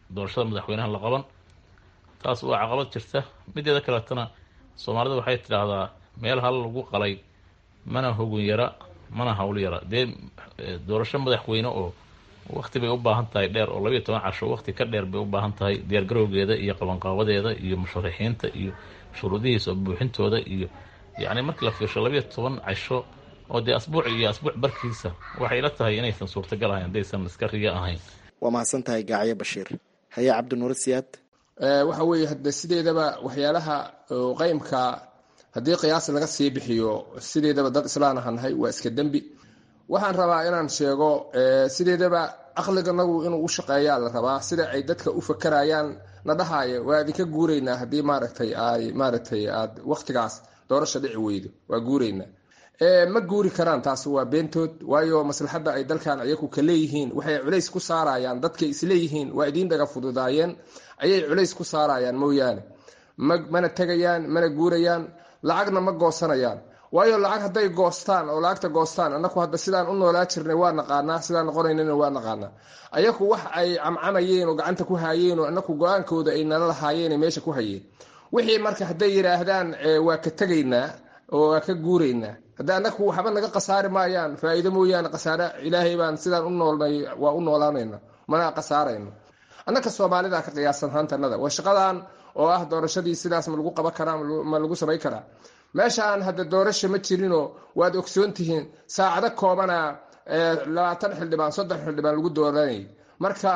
doorashada madaxweynaha la qaban taas waa caqabad jirta mideeda kaleetana soomaalida waxay tidhaahdaa meel hal lagu qalay mana hogun yara mana hawl yara dee doorasho madaxweyne oo wakti bay u baahan tahay dheer oo labayo toban casho wakti ka dheer bay u baahan tahay diyaargarowgeeda iyo qabanqaabadeeda iyo musharaxiinta iyo shuruudihiisa buuxintooda iyo yacni markii la fiirsho labayo toban casho oo dee asbuuc iyo asbuuc barkiisa waxay ila tahay inaysan suurtagal ahayn haddaysan iska riyo ahayn waa mahadsan tahay gacyo bashiir haye cabdinuur siyaad waxa weeye hade sideedaba waxyaalaha qeymka haddii qiyaas laga sii bixiyo sideedaba dad islaan aha nahay waa iska dembi waxaan rabaa inaan sheego sideedaba aqliganagu inuu u shaqeeyaa la rabaa sida ay dadka u fakarayaan na dhahaayo waa idinka guuraynaa haddii maaragtay ay maaragtay aad waktigaas doorasha dhici weydo waa guuraynaa ma guuri karaan taas waa beentood waayo maslaxadda ay dalkan ayaku ka leeyihiin waxay culays ku saarayaan dadkay isleeyihiin waa idiin dhaga fududaayeen ayay culays ku saarayaan mooyaane mana tegayaan mana guurayaan lacagna ma goosanayaan waayo lacag hadday goostaan oo lacagta goostaan anaku hadda sidaan u noolaa jirnay waa naqaanaa sidaan noqonaynana waa naqaanaa ayaku wax ay camcamayeen oo gacanta ku haayeen oo anaku go-aankooda ay nala lahaayeen meesha ku hayeen wixii marka hadday yidhaahdaan waa ka tegaynaa oo waa ka guuraynaa hadda anaku waxba naga khasaari maayaan faa-iido mooyaane khasaare ilaahay baan sidaan u noolnay waa u noolaanayna mana khasaarayno annaka soomaalida ka qiyaasan haantanada waa shaqadan oo ah doorashadii sidaas ma lagu qaban karaa ma lagu samay karaa meeshaan hadda doorasha ma jirinoo waad ogsoon tihiin saacado koobana labaatan xildhibaan soddon xildhibaan lagu dooranayay marka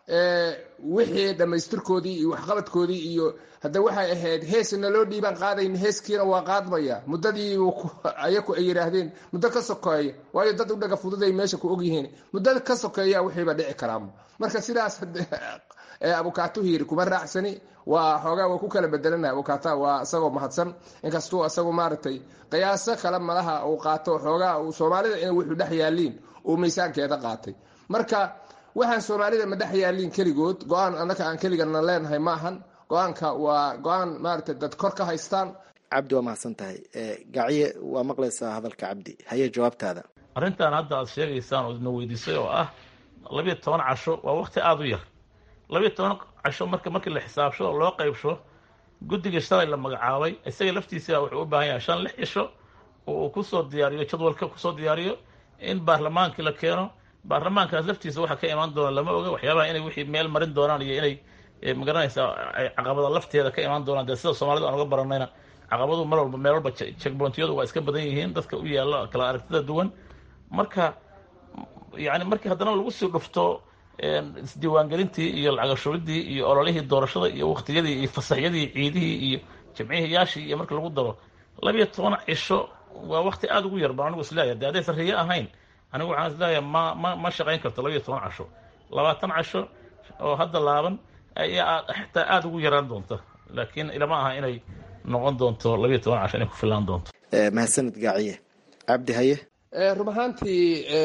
wixii dhammaystirkoodii iyo waxqabadkoodii iyo hadda waxay ahayd heesna loo dhiibaan qaadayn heeskiina waa qaadmaya muddadii ayaku ay yidhaahdeen muddo ka sokeeya waayo dad u dhaga fududay meesha ku ogyihiin muddo ka sokeeya wixiiba dhici karaama marka sidaas abukaatuhu yiri kuma raacsani waa xoogaa waa ku kala bedelana abukaata waa isagoo mahadsan inkastuu isagu maaragtay qiyaaso kale malaha uu qaato xoogaa uu soomaalida in wuxuu dhex yaaliin uu miisaankeeda qaatay marka waxaan soomaalida ma dhex yaaliin keligood go-aan annaka aan keligana leenahay ma ahan go-aanka waa go-aan maaragtay dad kor ka haystaan cabdi waa mahadsan tahay gacye waa maqlaysaa hadalka cabdi haye jawaabtaada arrintan hadda aad sheegaysaan oo idna weydiisay oo ah labiyo toban casho waa wakti aada u yar labiyo toban casho marka markii la xisaabsho oo loo qaybsho guddiga shalay la magacaabay isaga laftiisa wuxuu u baahan yahay shan lix cisho oo uu kusoo diyaariyo jadwalka kusoo diyaariyo in baarlamaankii la keeno baarlamaankaas laftiisa waxa ka imaan doona lama oga waxyaabaha inay wixii meel marin doonaan iyo inay magaranaysaa ay caqabada lafteeda ka imaan doonaan dee sida soomaalida aan uga baranayna caqabadu mar walba meel walba checkpointiyadu waa iska badan yihiin dadka u yaalla kala aragtida duwan marka yani markii haddana lagu sii dhufto isdiiwaangelintii iyo lacagashubidii iyo ololihii doorashada iyo waktiyadii iyo fasaxyadii ciidihii iyo jamcihiyaashii iyo marka lagu daro labiyo toban cisho waa wakti aada ugu yar baan anigu isleeyahay de haddaysan riyo ahayn anigu waxaan isleeyahay ma ma ma shaqayn karto labiyo toban casho labaatan casho oo hadda laaban ayaa xitaa aada ugu yaraan doonta laakiin ilama aha inay noqon doonto labiyo toban casho inay ku filaan doonto mahadsanid gaaciye cabdi haye run ahaantii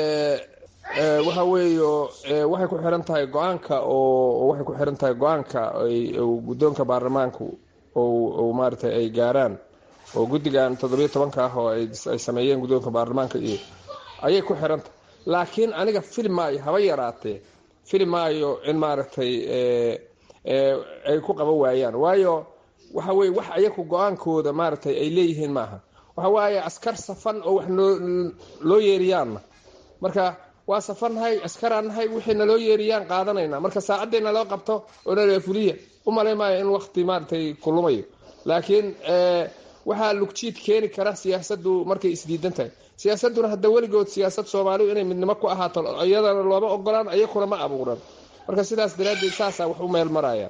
waxa weeyo waxay ku xiran tahay go-aanka oo waxay ku xiran tahay go-aanka guddoonka baarlamaanku o maaragtay ay gaaraan oo guddigan toddobiyo tobanka ah oo ay sameeyeen guddoonka baarlamaanka iyo ayay ku xiran tahay laakiin aniga fili maayo haba yaraatee fili maayo in maaragtay ay ku qaban waayaan waayo waxa weye wax ayaku go-aankooda maaragtay ay leeyihiin maaha waxa waaye askar safan oo wax loo yeeriyaanna marka waa safannahay askaraan nahay wixii naloo yeeriyaan qaadanayna marka saacadday naloo qabto oo nala fuliya u malay maayo in wakti maaragtay kulumayo laakiin waxaa lugjiid keeni kara siyaasaddu markay isdiidan tahay siyaasadduna hadda weligood siyaasad soomaalidu inay midnimo ku ahaato iyadana looma ogolaan iyakuna ma abuuran marka sidaas daraaddeed saasaa wax u meel maraya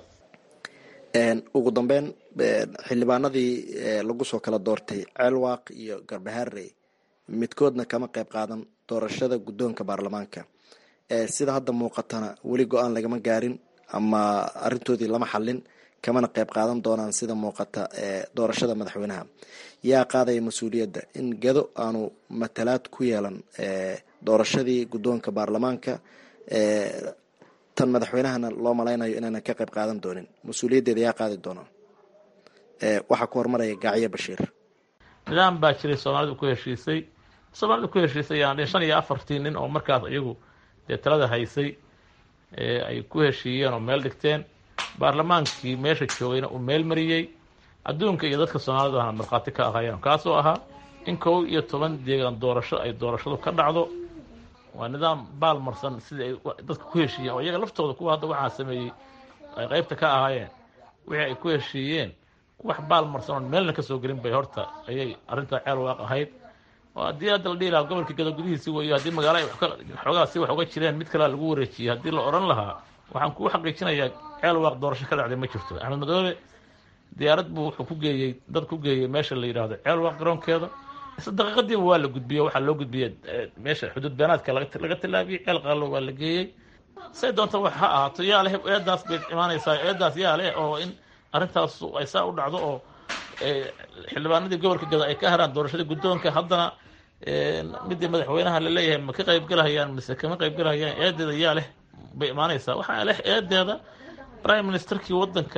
ugu dambeyn xildhibaanadii lagu soo kala doortay ceelwaaq iyo garbaharey midkoodna kama qayb qaadan doorashada guddoonka baarlamaanka sida hadda muuqatana weli go-aan lagama gaarin ama arintoodii lama xalin kamana qayb qaadan doonaan sida muuqata doorashada madaxweynaha yaa qaadaya mas-uuliyadda in gedo aanu matalaad ku yeelan doorashadii guddoonka baarlamaanka tan madaxweynahana loo malaynayo inaanan ka qayb qaadan doonin mas-uuliyaddeeda yaa qaadi doona waxaa ku hormaraya gacyo bashiir nidaam baa jiray soomaalidu ku heshiisay soomaalida ku heshiisay yaan shan iyo afartii nin oo markaas iyagu dee talada haysay ay ku heshiiyeen oo meel dhigteen baarlamaankii meesha joogayna uu meel mariyey adduunka iyo dadka soomaalida ahna markhaati ka ahayeen kaasoo ahaa in kow iyo toban deegaan doorasho ay doorashadu ka dhacdo waa nidaam baalmarsan sidii ay dadka ku heshiiyeen oo iyaga laftooda kuwa hadda waxaa sameeyey ay qaybta ka ahaayeen wixii ay ku heshiiyeen wax baalmarsan oon meelna kasoo gelin bay horta ayay arrintaa ceel waaq ahayd oo haddii hadda la dhihi lahaa gobolka gado gudihiisi weeyo haddii magaalo ay xoogaa si wax uga jireen mid kalea lagu wareejiyey haddii la odhan lahaa waxaan kuu xaqiijinayaa ceel waaq doorasho ka dhacday ma jirto axmed madoobe diyaarad buu wuxuu ku geeyey dad ku geeyey meesha la yidhaahdo ceel waaq garoonkeeda isla daqiiqadiiba waa la gudbiyey waxaa loo gudbiyey meesha xuduud beenaadka laga tilaabiyey ceel qaalo waa la geeyey say doonta wax ha ahaato yaa leh eedaas bay imaanaysaa eedaas yaa leh oo in arrintaas ay saa u dhacdo oo xildhibaanadii gobolka gado ay ka haraan doorashadii guddoonka haddana midii madaxweynaha la leeyahay ma ka qaybgalahayaan mise kama qaybgalahayaan eedeeda yaa leh bay imaanaysaa waxaa leh eedeeda prime ministerkii wadanka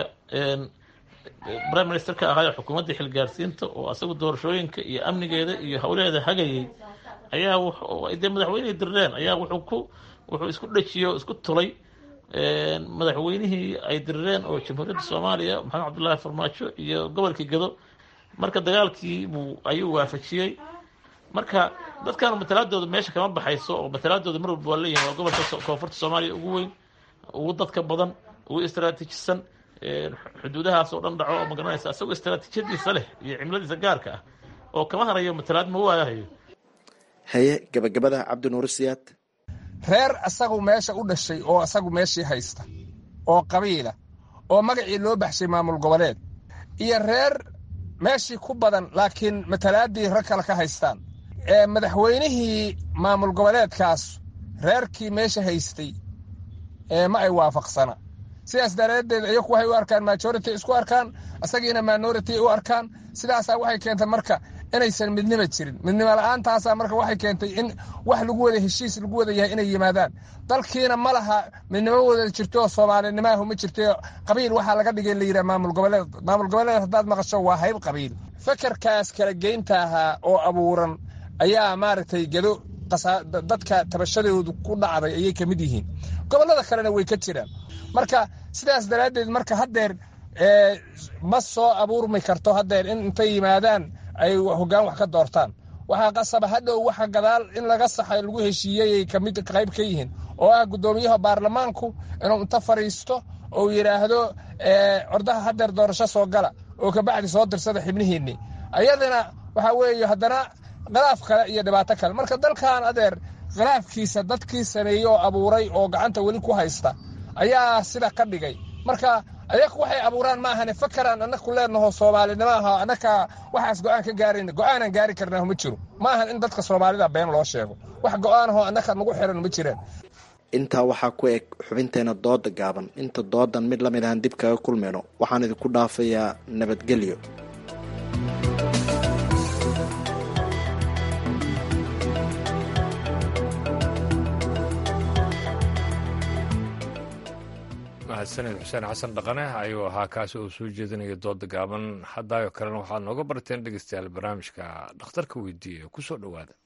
prime ministerka ahaayo xukuumaddii xilgaarsiinta oo asagu doorashooyinka iyo amnigeeda iyo howleheeda hagayay ayaa dee madaxweynihii dirireen ayaa wuxuu ku wuxuu isku dhejiyey oo isku tulay madaxweynihii ay dirireen oo jamhuuriyadda soomaaliya maxamed cabdullaahi farmaajo iyo gobolkii gado marka dagaalkii buu ayuu waafajiyey marka dadkan matalaadooda meesha kama baxayso oo matalaadooda mar walba waa leeyihin waa gobolka koonfurta soomaaliya ugu weyn ugu dadka badan ugu istraatiijisan xuduudahaas oo dhan dhaco oo magaranaysa isagoo istraatiijiyadiisa leh iyo cimiladiisa gaarka ah oo kama harayo matalaad ma waayahayo haye gabagabada cabdinuur siyaad reer asagu meesha u dhashay oo asagu meeshii haysta oo qabiila oo magacii loo baxshay maamul goboleed iyo reer meeshii ku badan laakiin matalaadii rag kale ka haystaan ee madaxweynihii maamul goboleedkaas reerkii meesha haystay ee ma ay waafaqsana sidaas daraaddeed iyaku waxay u arkaan majority isku arkaan asagiina minority u arkaan sidaasaa waxay keentay marka inaysan midnimo jirin midnimo la-aantaasa marka waxay keentay in wax lagu wada heshiis lagu wada yahay inay yimaadaan dalkiina ma laha midnimo wada jirto soomaalinimaahu ma jirto qabiil waxaa laga dhigay la yidhaha maamul goboleed maamul goboleed haddaad maqasho waa hayb qabiil fekerkaas kala geynta ahaa oo abuuran ayaa maaragtay gado dadka tabashadoodu ku dhacday ayay ka mid yihiin gobollada kalena way ka jiraan marka sidaas daraaddeed marka haddeer ma soo abuurmi karto haddeer in intay yimaadaan ay hoggaan wax ka doortaan waxaa qasaba hadhow waxa gadaal in laga saxay lagu heshiiyey kamid qayb ka yihiin oo ah guddoomiyaha baarlamaanku inuu inta fadhiisto ou yidhaahdo ordaha haddeer doorasho soo gala oo kabacdi soo dirsada xibnihiinni ayadana waxaa weeye haddana khilaaf kale iyo dhibaato kale marka dalkan adeer khilaafkiisa dadkii sameeyey oo abuuray oo gacanta weli ku haysta ayaa sida ka dhigay marka ayaku waxay abuuraan ma ahane fakeraan annaku leenaho soomaalinimo aha annaka waxaas go-aan ka gaarayna go-aanaan gaari karnaahu ma jiro ma ahan in dadka soomaalida been loo sheego wax go-aanahoo annaka nagu xiran ma jiraan intaa waxaa ku eg xubinteena dooda gaaban inta doodan mid lamid ahan dib kaga kulmayno waxaan idinku dhaafayaa nabadgelyo mahadsaned xuseen xasan dhaqane ayuu ahaa kaasi oo soo jeedinaya dooda gaaban haddaayo kalena waxaad nooga barteen dhegeystayaal barnaamijka dhakhtarka weydiiya ku soo dhowaada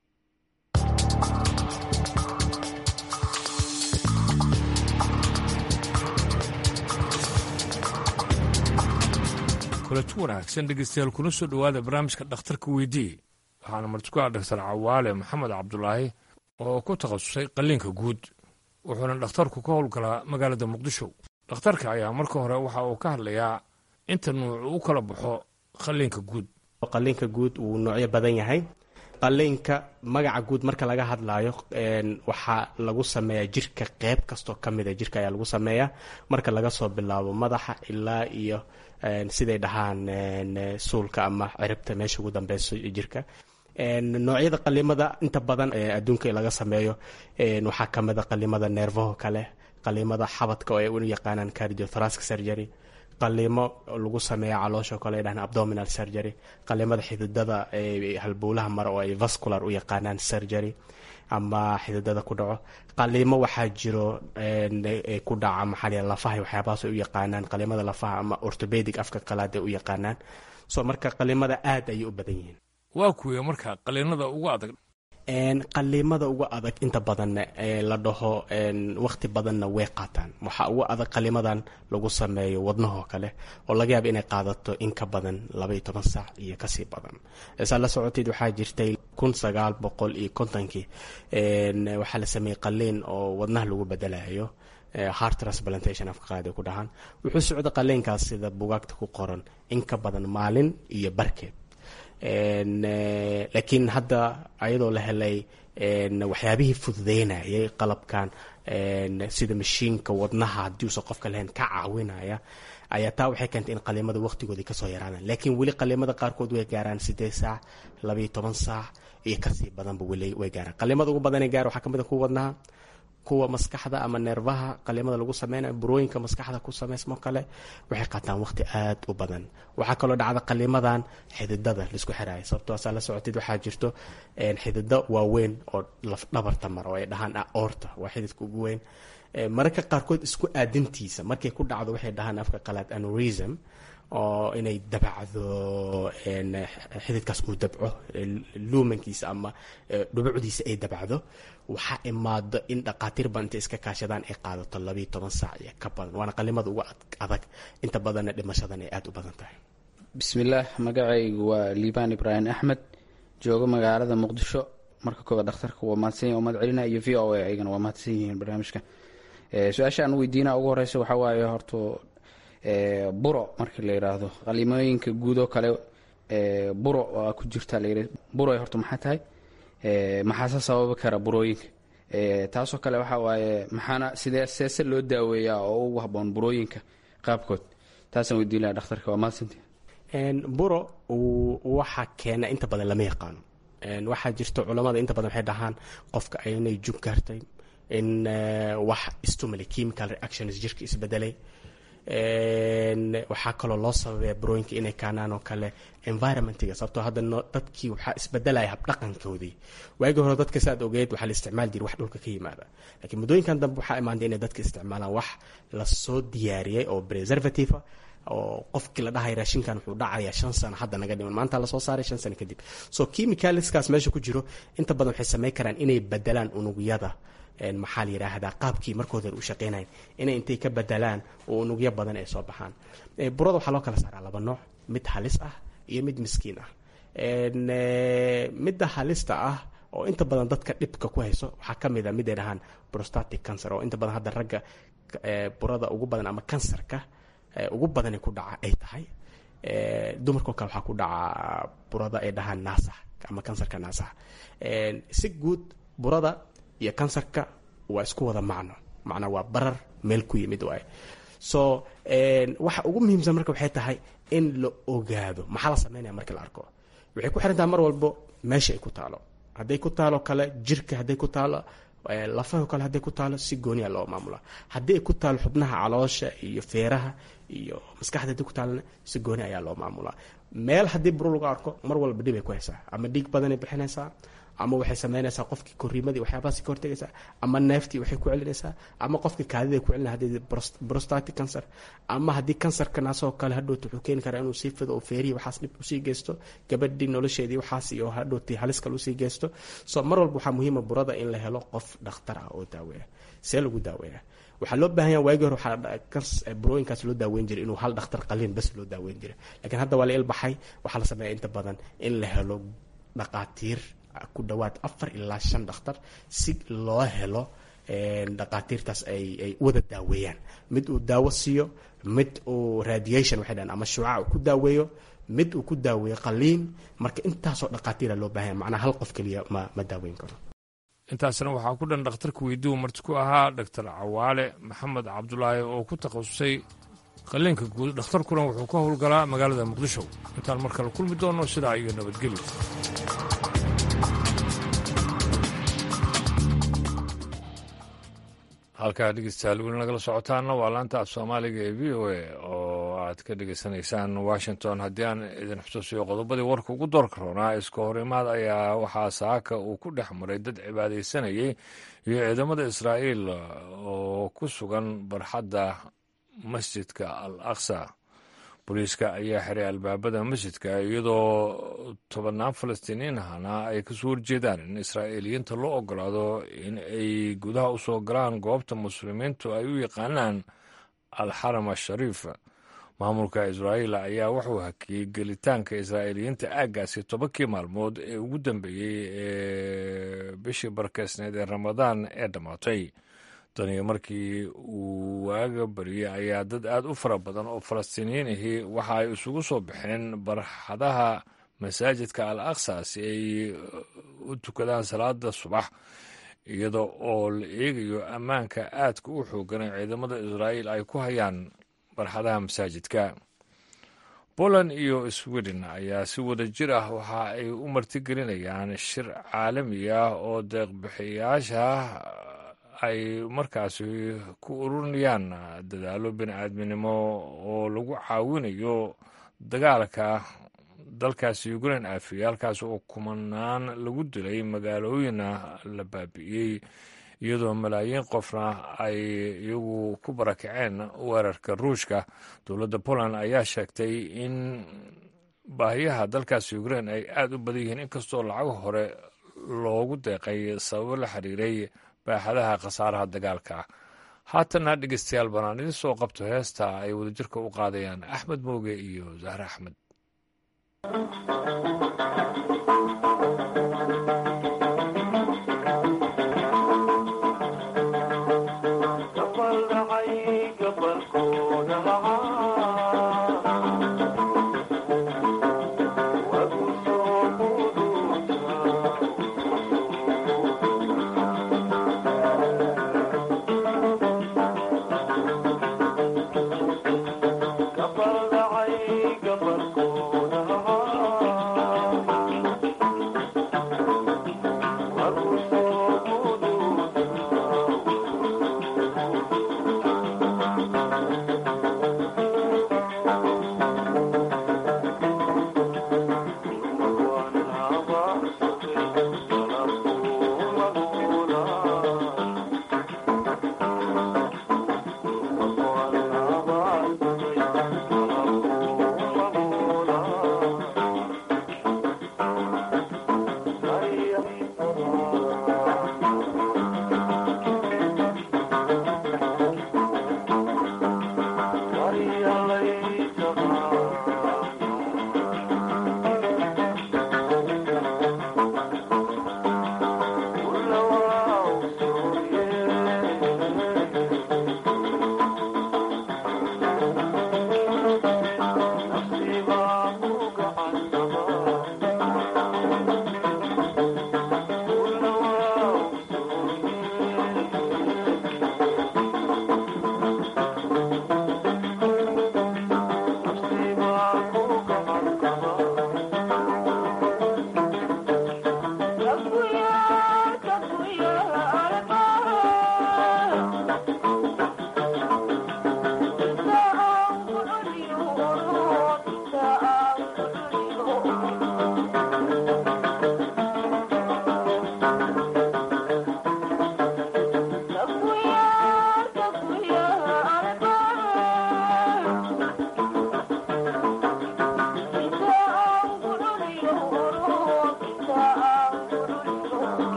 kulanti wanaagsan dhegeystayaal kuna soo dhowaada barnaamijka dhakhtarka weydiiye waxaana martiku ah dhaktar cawaale maxamed cabdulaahi oo ku takhasusay qalliinka guud wuxuuna dhakhtarku ka howlgalaa magaalada muqdisho dhakhtarka ayaa marka hore waxa uu ka hadlayaa inta nuuc u kala baxo qalliinka guud qalliinka guud wuu noocyo badan yahay qalliinka magaca guud marka laga hadlaayo waxaa lagu sameeyaa jirka qeyb kastoo ka mida jirka ayaa lagu sameeyaa marka laga soo bilaabo madaxa ilaa iyo siday dhahaan suulka ama ciribta meesha ugu dambeyso jirka noocyada qalimada inta badan adduunka laga sameeyo waxaa kamida qalimada neerfaho kale qalimada xabadka oo ay u yaqaanaan cardiothoracic surgery qalimo lagu sameeya caloosha kale dhahan abdominal surgery qalimada xididada halbowlaha mara oo ay vascular u yaqaanaan surgery ama xididada ku dhaco qalimo waxaa jiro ku dhaca maxaa lafaha waxyaabahaas ay u yaqaanaan qalimada lafaha ama orthopedic afka qalaad ay u yaqaanaan so marka qalimada aad ayay u badan yihiin waa kuwee marka qaliinada ugu adag qaliimada ugu adag inta badanna la dhaho waqti badanna way qaataan waxaa ugu adag qaliimadan lagu sameeyo wadnahoo kale oo laga yaaba inay qaadato in ka badan labaiyo toban saac iyo kasii badan saa la socoteed waxaa jirtay kun sagaal boqol iyo kontonkii waxaa la sameeyey qaliin oo wadnaha lagu bedelayo heart transplantation afka qaadi ku dhahaan wuxuu socda qaliinkaas sida bugaagta ku qoran in ka badan maalin iyo barkeed laakiin hadda ayadoo la helay waxyaabihii fududeynayay qalabkan sida mashiinka wadnaha haddii uusan qofka lahayn ka caawinaya ayaa taa waxay keentay in qaliimada waqtigoodii kasoo yaraadaan laakiin weli qaliimada qaarkood way gaaraan sideed saac labaiyo toban saac iyo kasii badanba weli way gaaraan qaliimada ugu badanay gaar waxaa kamid a kuwa wadnaha kuwa maskaxda ama neerfaha qaliimada lagu sameynayo burooyinka maskaxda ku sameysmo kale waxay qaataan waqti aad u badan waxaa kaloo dhacda qaliimadan xididada laisku xiraayo sababtoosaa la socoteed waxaa jirto xidido waaweyn oo lafdhabarta mara oo ay dhahaan aorta waa xididka ugu weyn mararka qaarkood isku aadintiisa markay ku dhacdo waxay dhahaan afka qalaad anorism oo inay dabacdo xididkaas uu dabco luumankiisa ama dhubucdiisa ay dabacdo waxaa imaado in dhaqaatiir badan intay iska kaashadaan ay qaadato labayo toban saac iyo ka badan waana qalimada ugu adag inta badanna dhimashadan ay aada u badan tahay bismillaah magacaygu waa liibaan ibraahim axmed joogo magaalada muqdisho marka koobaad dhakhtarka waa mahadsan yahin umad celina iyo v o a ayagana waa mahadsan yihiin barnaamijka su-aasha aan weydiina ugu horeysa waxaa waaye horta buro markii la yiraahdo qalimooyinka guud oo kale buro waa ku jirta layiri buro horta maxaa tahay maxaase sababi kara burooyinka taasoo kale waxaa waaye maxaana sidee seese loo daaweeyaa oo ugu haboon burooyinka qaabkood taasaan weydiin laha dhakhtarka waa mahadsantii buro waxa keena inta badan lama yaqaano waxaa jirto culamada inta badan waxay dhahaan qofka inay jug gaartay in wax stimuli chemical reactions jirka isbedelay waxaa kaloo loo sababaya burooyinka inay kaanaan oo kale environmentiga sababtoo hadda dadkii waxaa isbedelaya habdhaqankoodii waagii hore dadka saad ogeed waxaa la isticmaali jiri wax dhulka ka yimaada laakiin muddooyinkan dambe waxaa imaantay inay dadka isticmaalaan wax lasoo diyaariyey oo preservative oo qofkii la dhahay raashinkan wuxuu dhacayaa shan sano hadda naga dhiman maanta lasoo saaray shan sano kadib so chemicalskaas meesha ku jiro inta badan waxay samayn karaan inay bedelaan unugyada maxaa la yidhaahdaa qaabkii markooda u shaqeynayn inay intay ka bedelaan oo unugyo badan ay soo baxaan burada waxaa loo kala saaraa laba nooc mid halis ah iyo mid miskiin ah midda halista ah oo inta badan dadka dhibka ku hayso waxaa ka mid a mid ay dhahaan prostatic cancer oo inta badan hadda ragga burada ugu badan ama kansarka ugu badani ku dhaca ay tahay dumarkao kale waxaa ku dhaca burada ay dhahaan naasax ama kansarka naasax si guud burada iyo kansarka waa isku wada macno macnaa waa barar meel ku yimid waay so waxa ugu muhiimsan marka waxay tahay in la ogaado maxaa la sameynaya markii la arko waxay ku xirantaha mar walbo meesha ay ku taalo hadday ku taalo kale jirka hadday ku taalo lafaho kale hadday ku taalo si gooniya loo maamula haddii ay ku taalo xubnaha caloosha iyo feeraha iyo maskaxda hadii ku taalana si gooni ayaa loo maamulaa meel haddii buro lagu arko mar walba dhib ay ku haysaa ama dhiig badanay bixinaysaa ama waxay sameynaysaa qofkii koriimadii waxyaabahaasi ka hortegaysaa ama neeftii waxay ku celinaysaa ama qofkii kaadiday ku celina haddii prostatic cancer ama haddii kansarka naasoo kale hadhowti wuxuu keeni karaa inuu sii fido oo feerihi waxaas dhib usii geysto gabadhii nolosheedii waxaas iyo hadhowti halis kale usii geysto so mar walba waxaa muhiima burada in la helo qof dhakhtar ah oo daaweeya see lagu daaweeya waxaa loo baahan yaha waagii hore waxaa burooyinkaas loo daaweyn jiray inuu hal dhakhtar qaliin bas loo daaweyn jiray laakiin hadda waa la ilbaxay waxaa la sameeya inta badan in la helo dhaqaatiir ku dhawaad afar ilaa shan dhakhtar si loo helo dhaqaatiirtaas ay wada daaweeyaan mid uu daawo siiyo mid uu radiation waxay dhahan ama shuucac uu ku daaweeyo mid uu ku daaweeyo qaliin marka intaasoo dhaqaatiira loo baahanya macnaa hal qof keliya ma ma daaweyn karo intaasna waxaa ku dhan dhakhtarka weydiiu marti ku ahaa doctor cawaale maxamed cabdulaahi oo ku takhasusay qaliinka guud dhakhtarkuna wuxuu ka howlgalaa magaalada muqdisho intaan mar kale kulmi doonno sidaa iyo nabadgelyo halkaa dhegeystayaal weli nagala socotaanna waa laanta af soomaaliga ee v o a oo aad ka dhegeysanaysaan washington haddii aan idin xusuusiyo qodobadii warka ugu doorka roonaa iska horimaad ayaa waxaa saaka uu ku dhex maray dad cibaadaysanayay iyo ciidamada israa'iil oo ku sugan barxadda masjidka al aqsa booliiska ayaa xiray albaabada masjidka iyadoo tobannaan falastiiniin ahna ay kasoo horjeedaan in israa'iiliyiinta loo ogolaado in ay gudaha u soo galaan goobta muslimiintu ay u yaqaanaan alxaram ashariif maamulka israa'iil ayaa wuxuu hakiyey gelitaanka israa'iiliyiinta aaggaasi tobankii maalmood ee ugu dambeeyey ee bishii barkeysneed ee ramadaan ee dhammaatay taniyo markii uu waaga bariyey ayaa dad aad u fara badan oo falastiiniyiin ahi waxa ay isugu soo baxeen barxadaha masaajidka al aqsa si ay u tukadaan salaada subax iyada oo la eegayo ammaanka aadka u xoogan ee ciidamada israa'iil ay ku hayaan barxadaha masaajidka poland iyo sweden ayaa si wada jir ah waxa ay u martigelinayaan shir caalami ah oo deeqbixiyaasha ay markaasi ku ururinayaan dadaalo bini-aadminimo oo lagu caawinayo dagaalka dalkaasi ukrain aafiye halkaas oo kumanaan lagu dilay magaalooyinna la baabi'iyey iyadoo malaayiin qofna ay iyagu ku barakaceen weerarka ruushka dowladda poland ayaa sheegtay in baahiyaha dalkaasi ukrain ay aada u badan yihiin inkastoo lacago hore loogu deeqay sababo la xiriiray baaxadaha khasaaraha dagaalka haatanna dhegeystayaal banaan idin soo qabto heesta ay wadajirka u qaadayaan axmed mooge iyo zahre axmed Gabal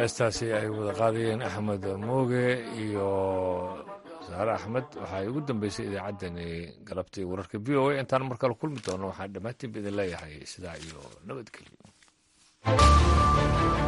heestaasi ay wada qaadayeen axmed mooge iyo saare axmed waxay ugu dambeysay idaacaddani galabtii wararka v o a intaan mar kale kulmi doono waxaan dhammaantiinba idin leeyahay sidaa iyo nabadgelyo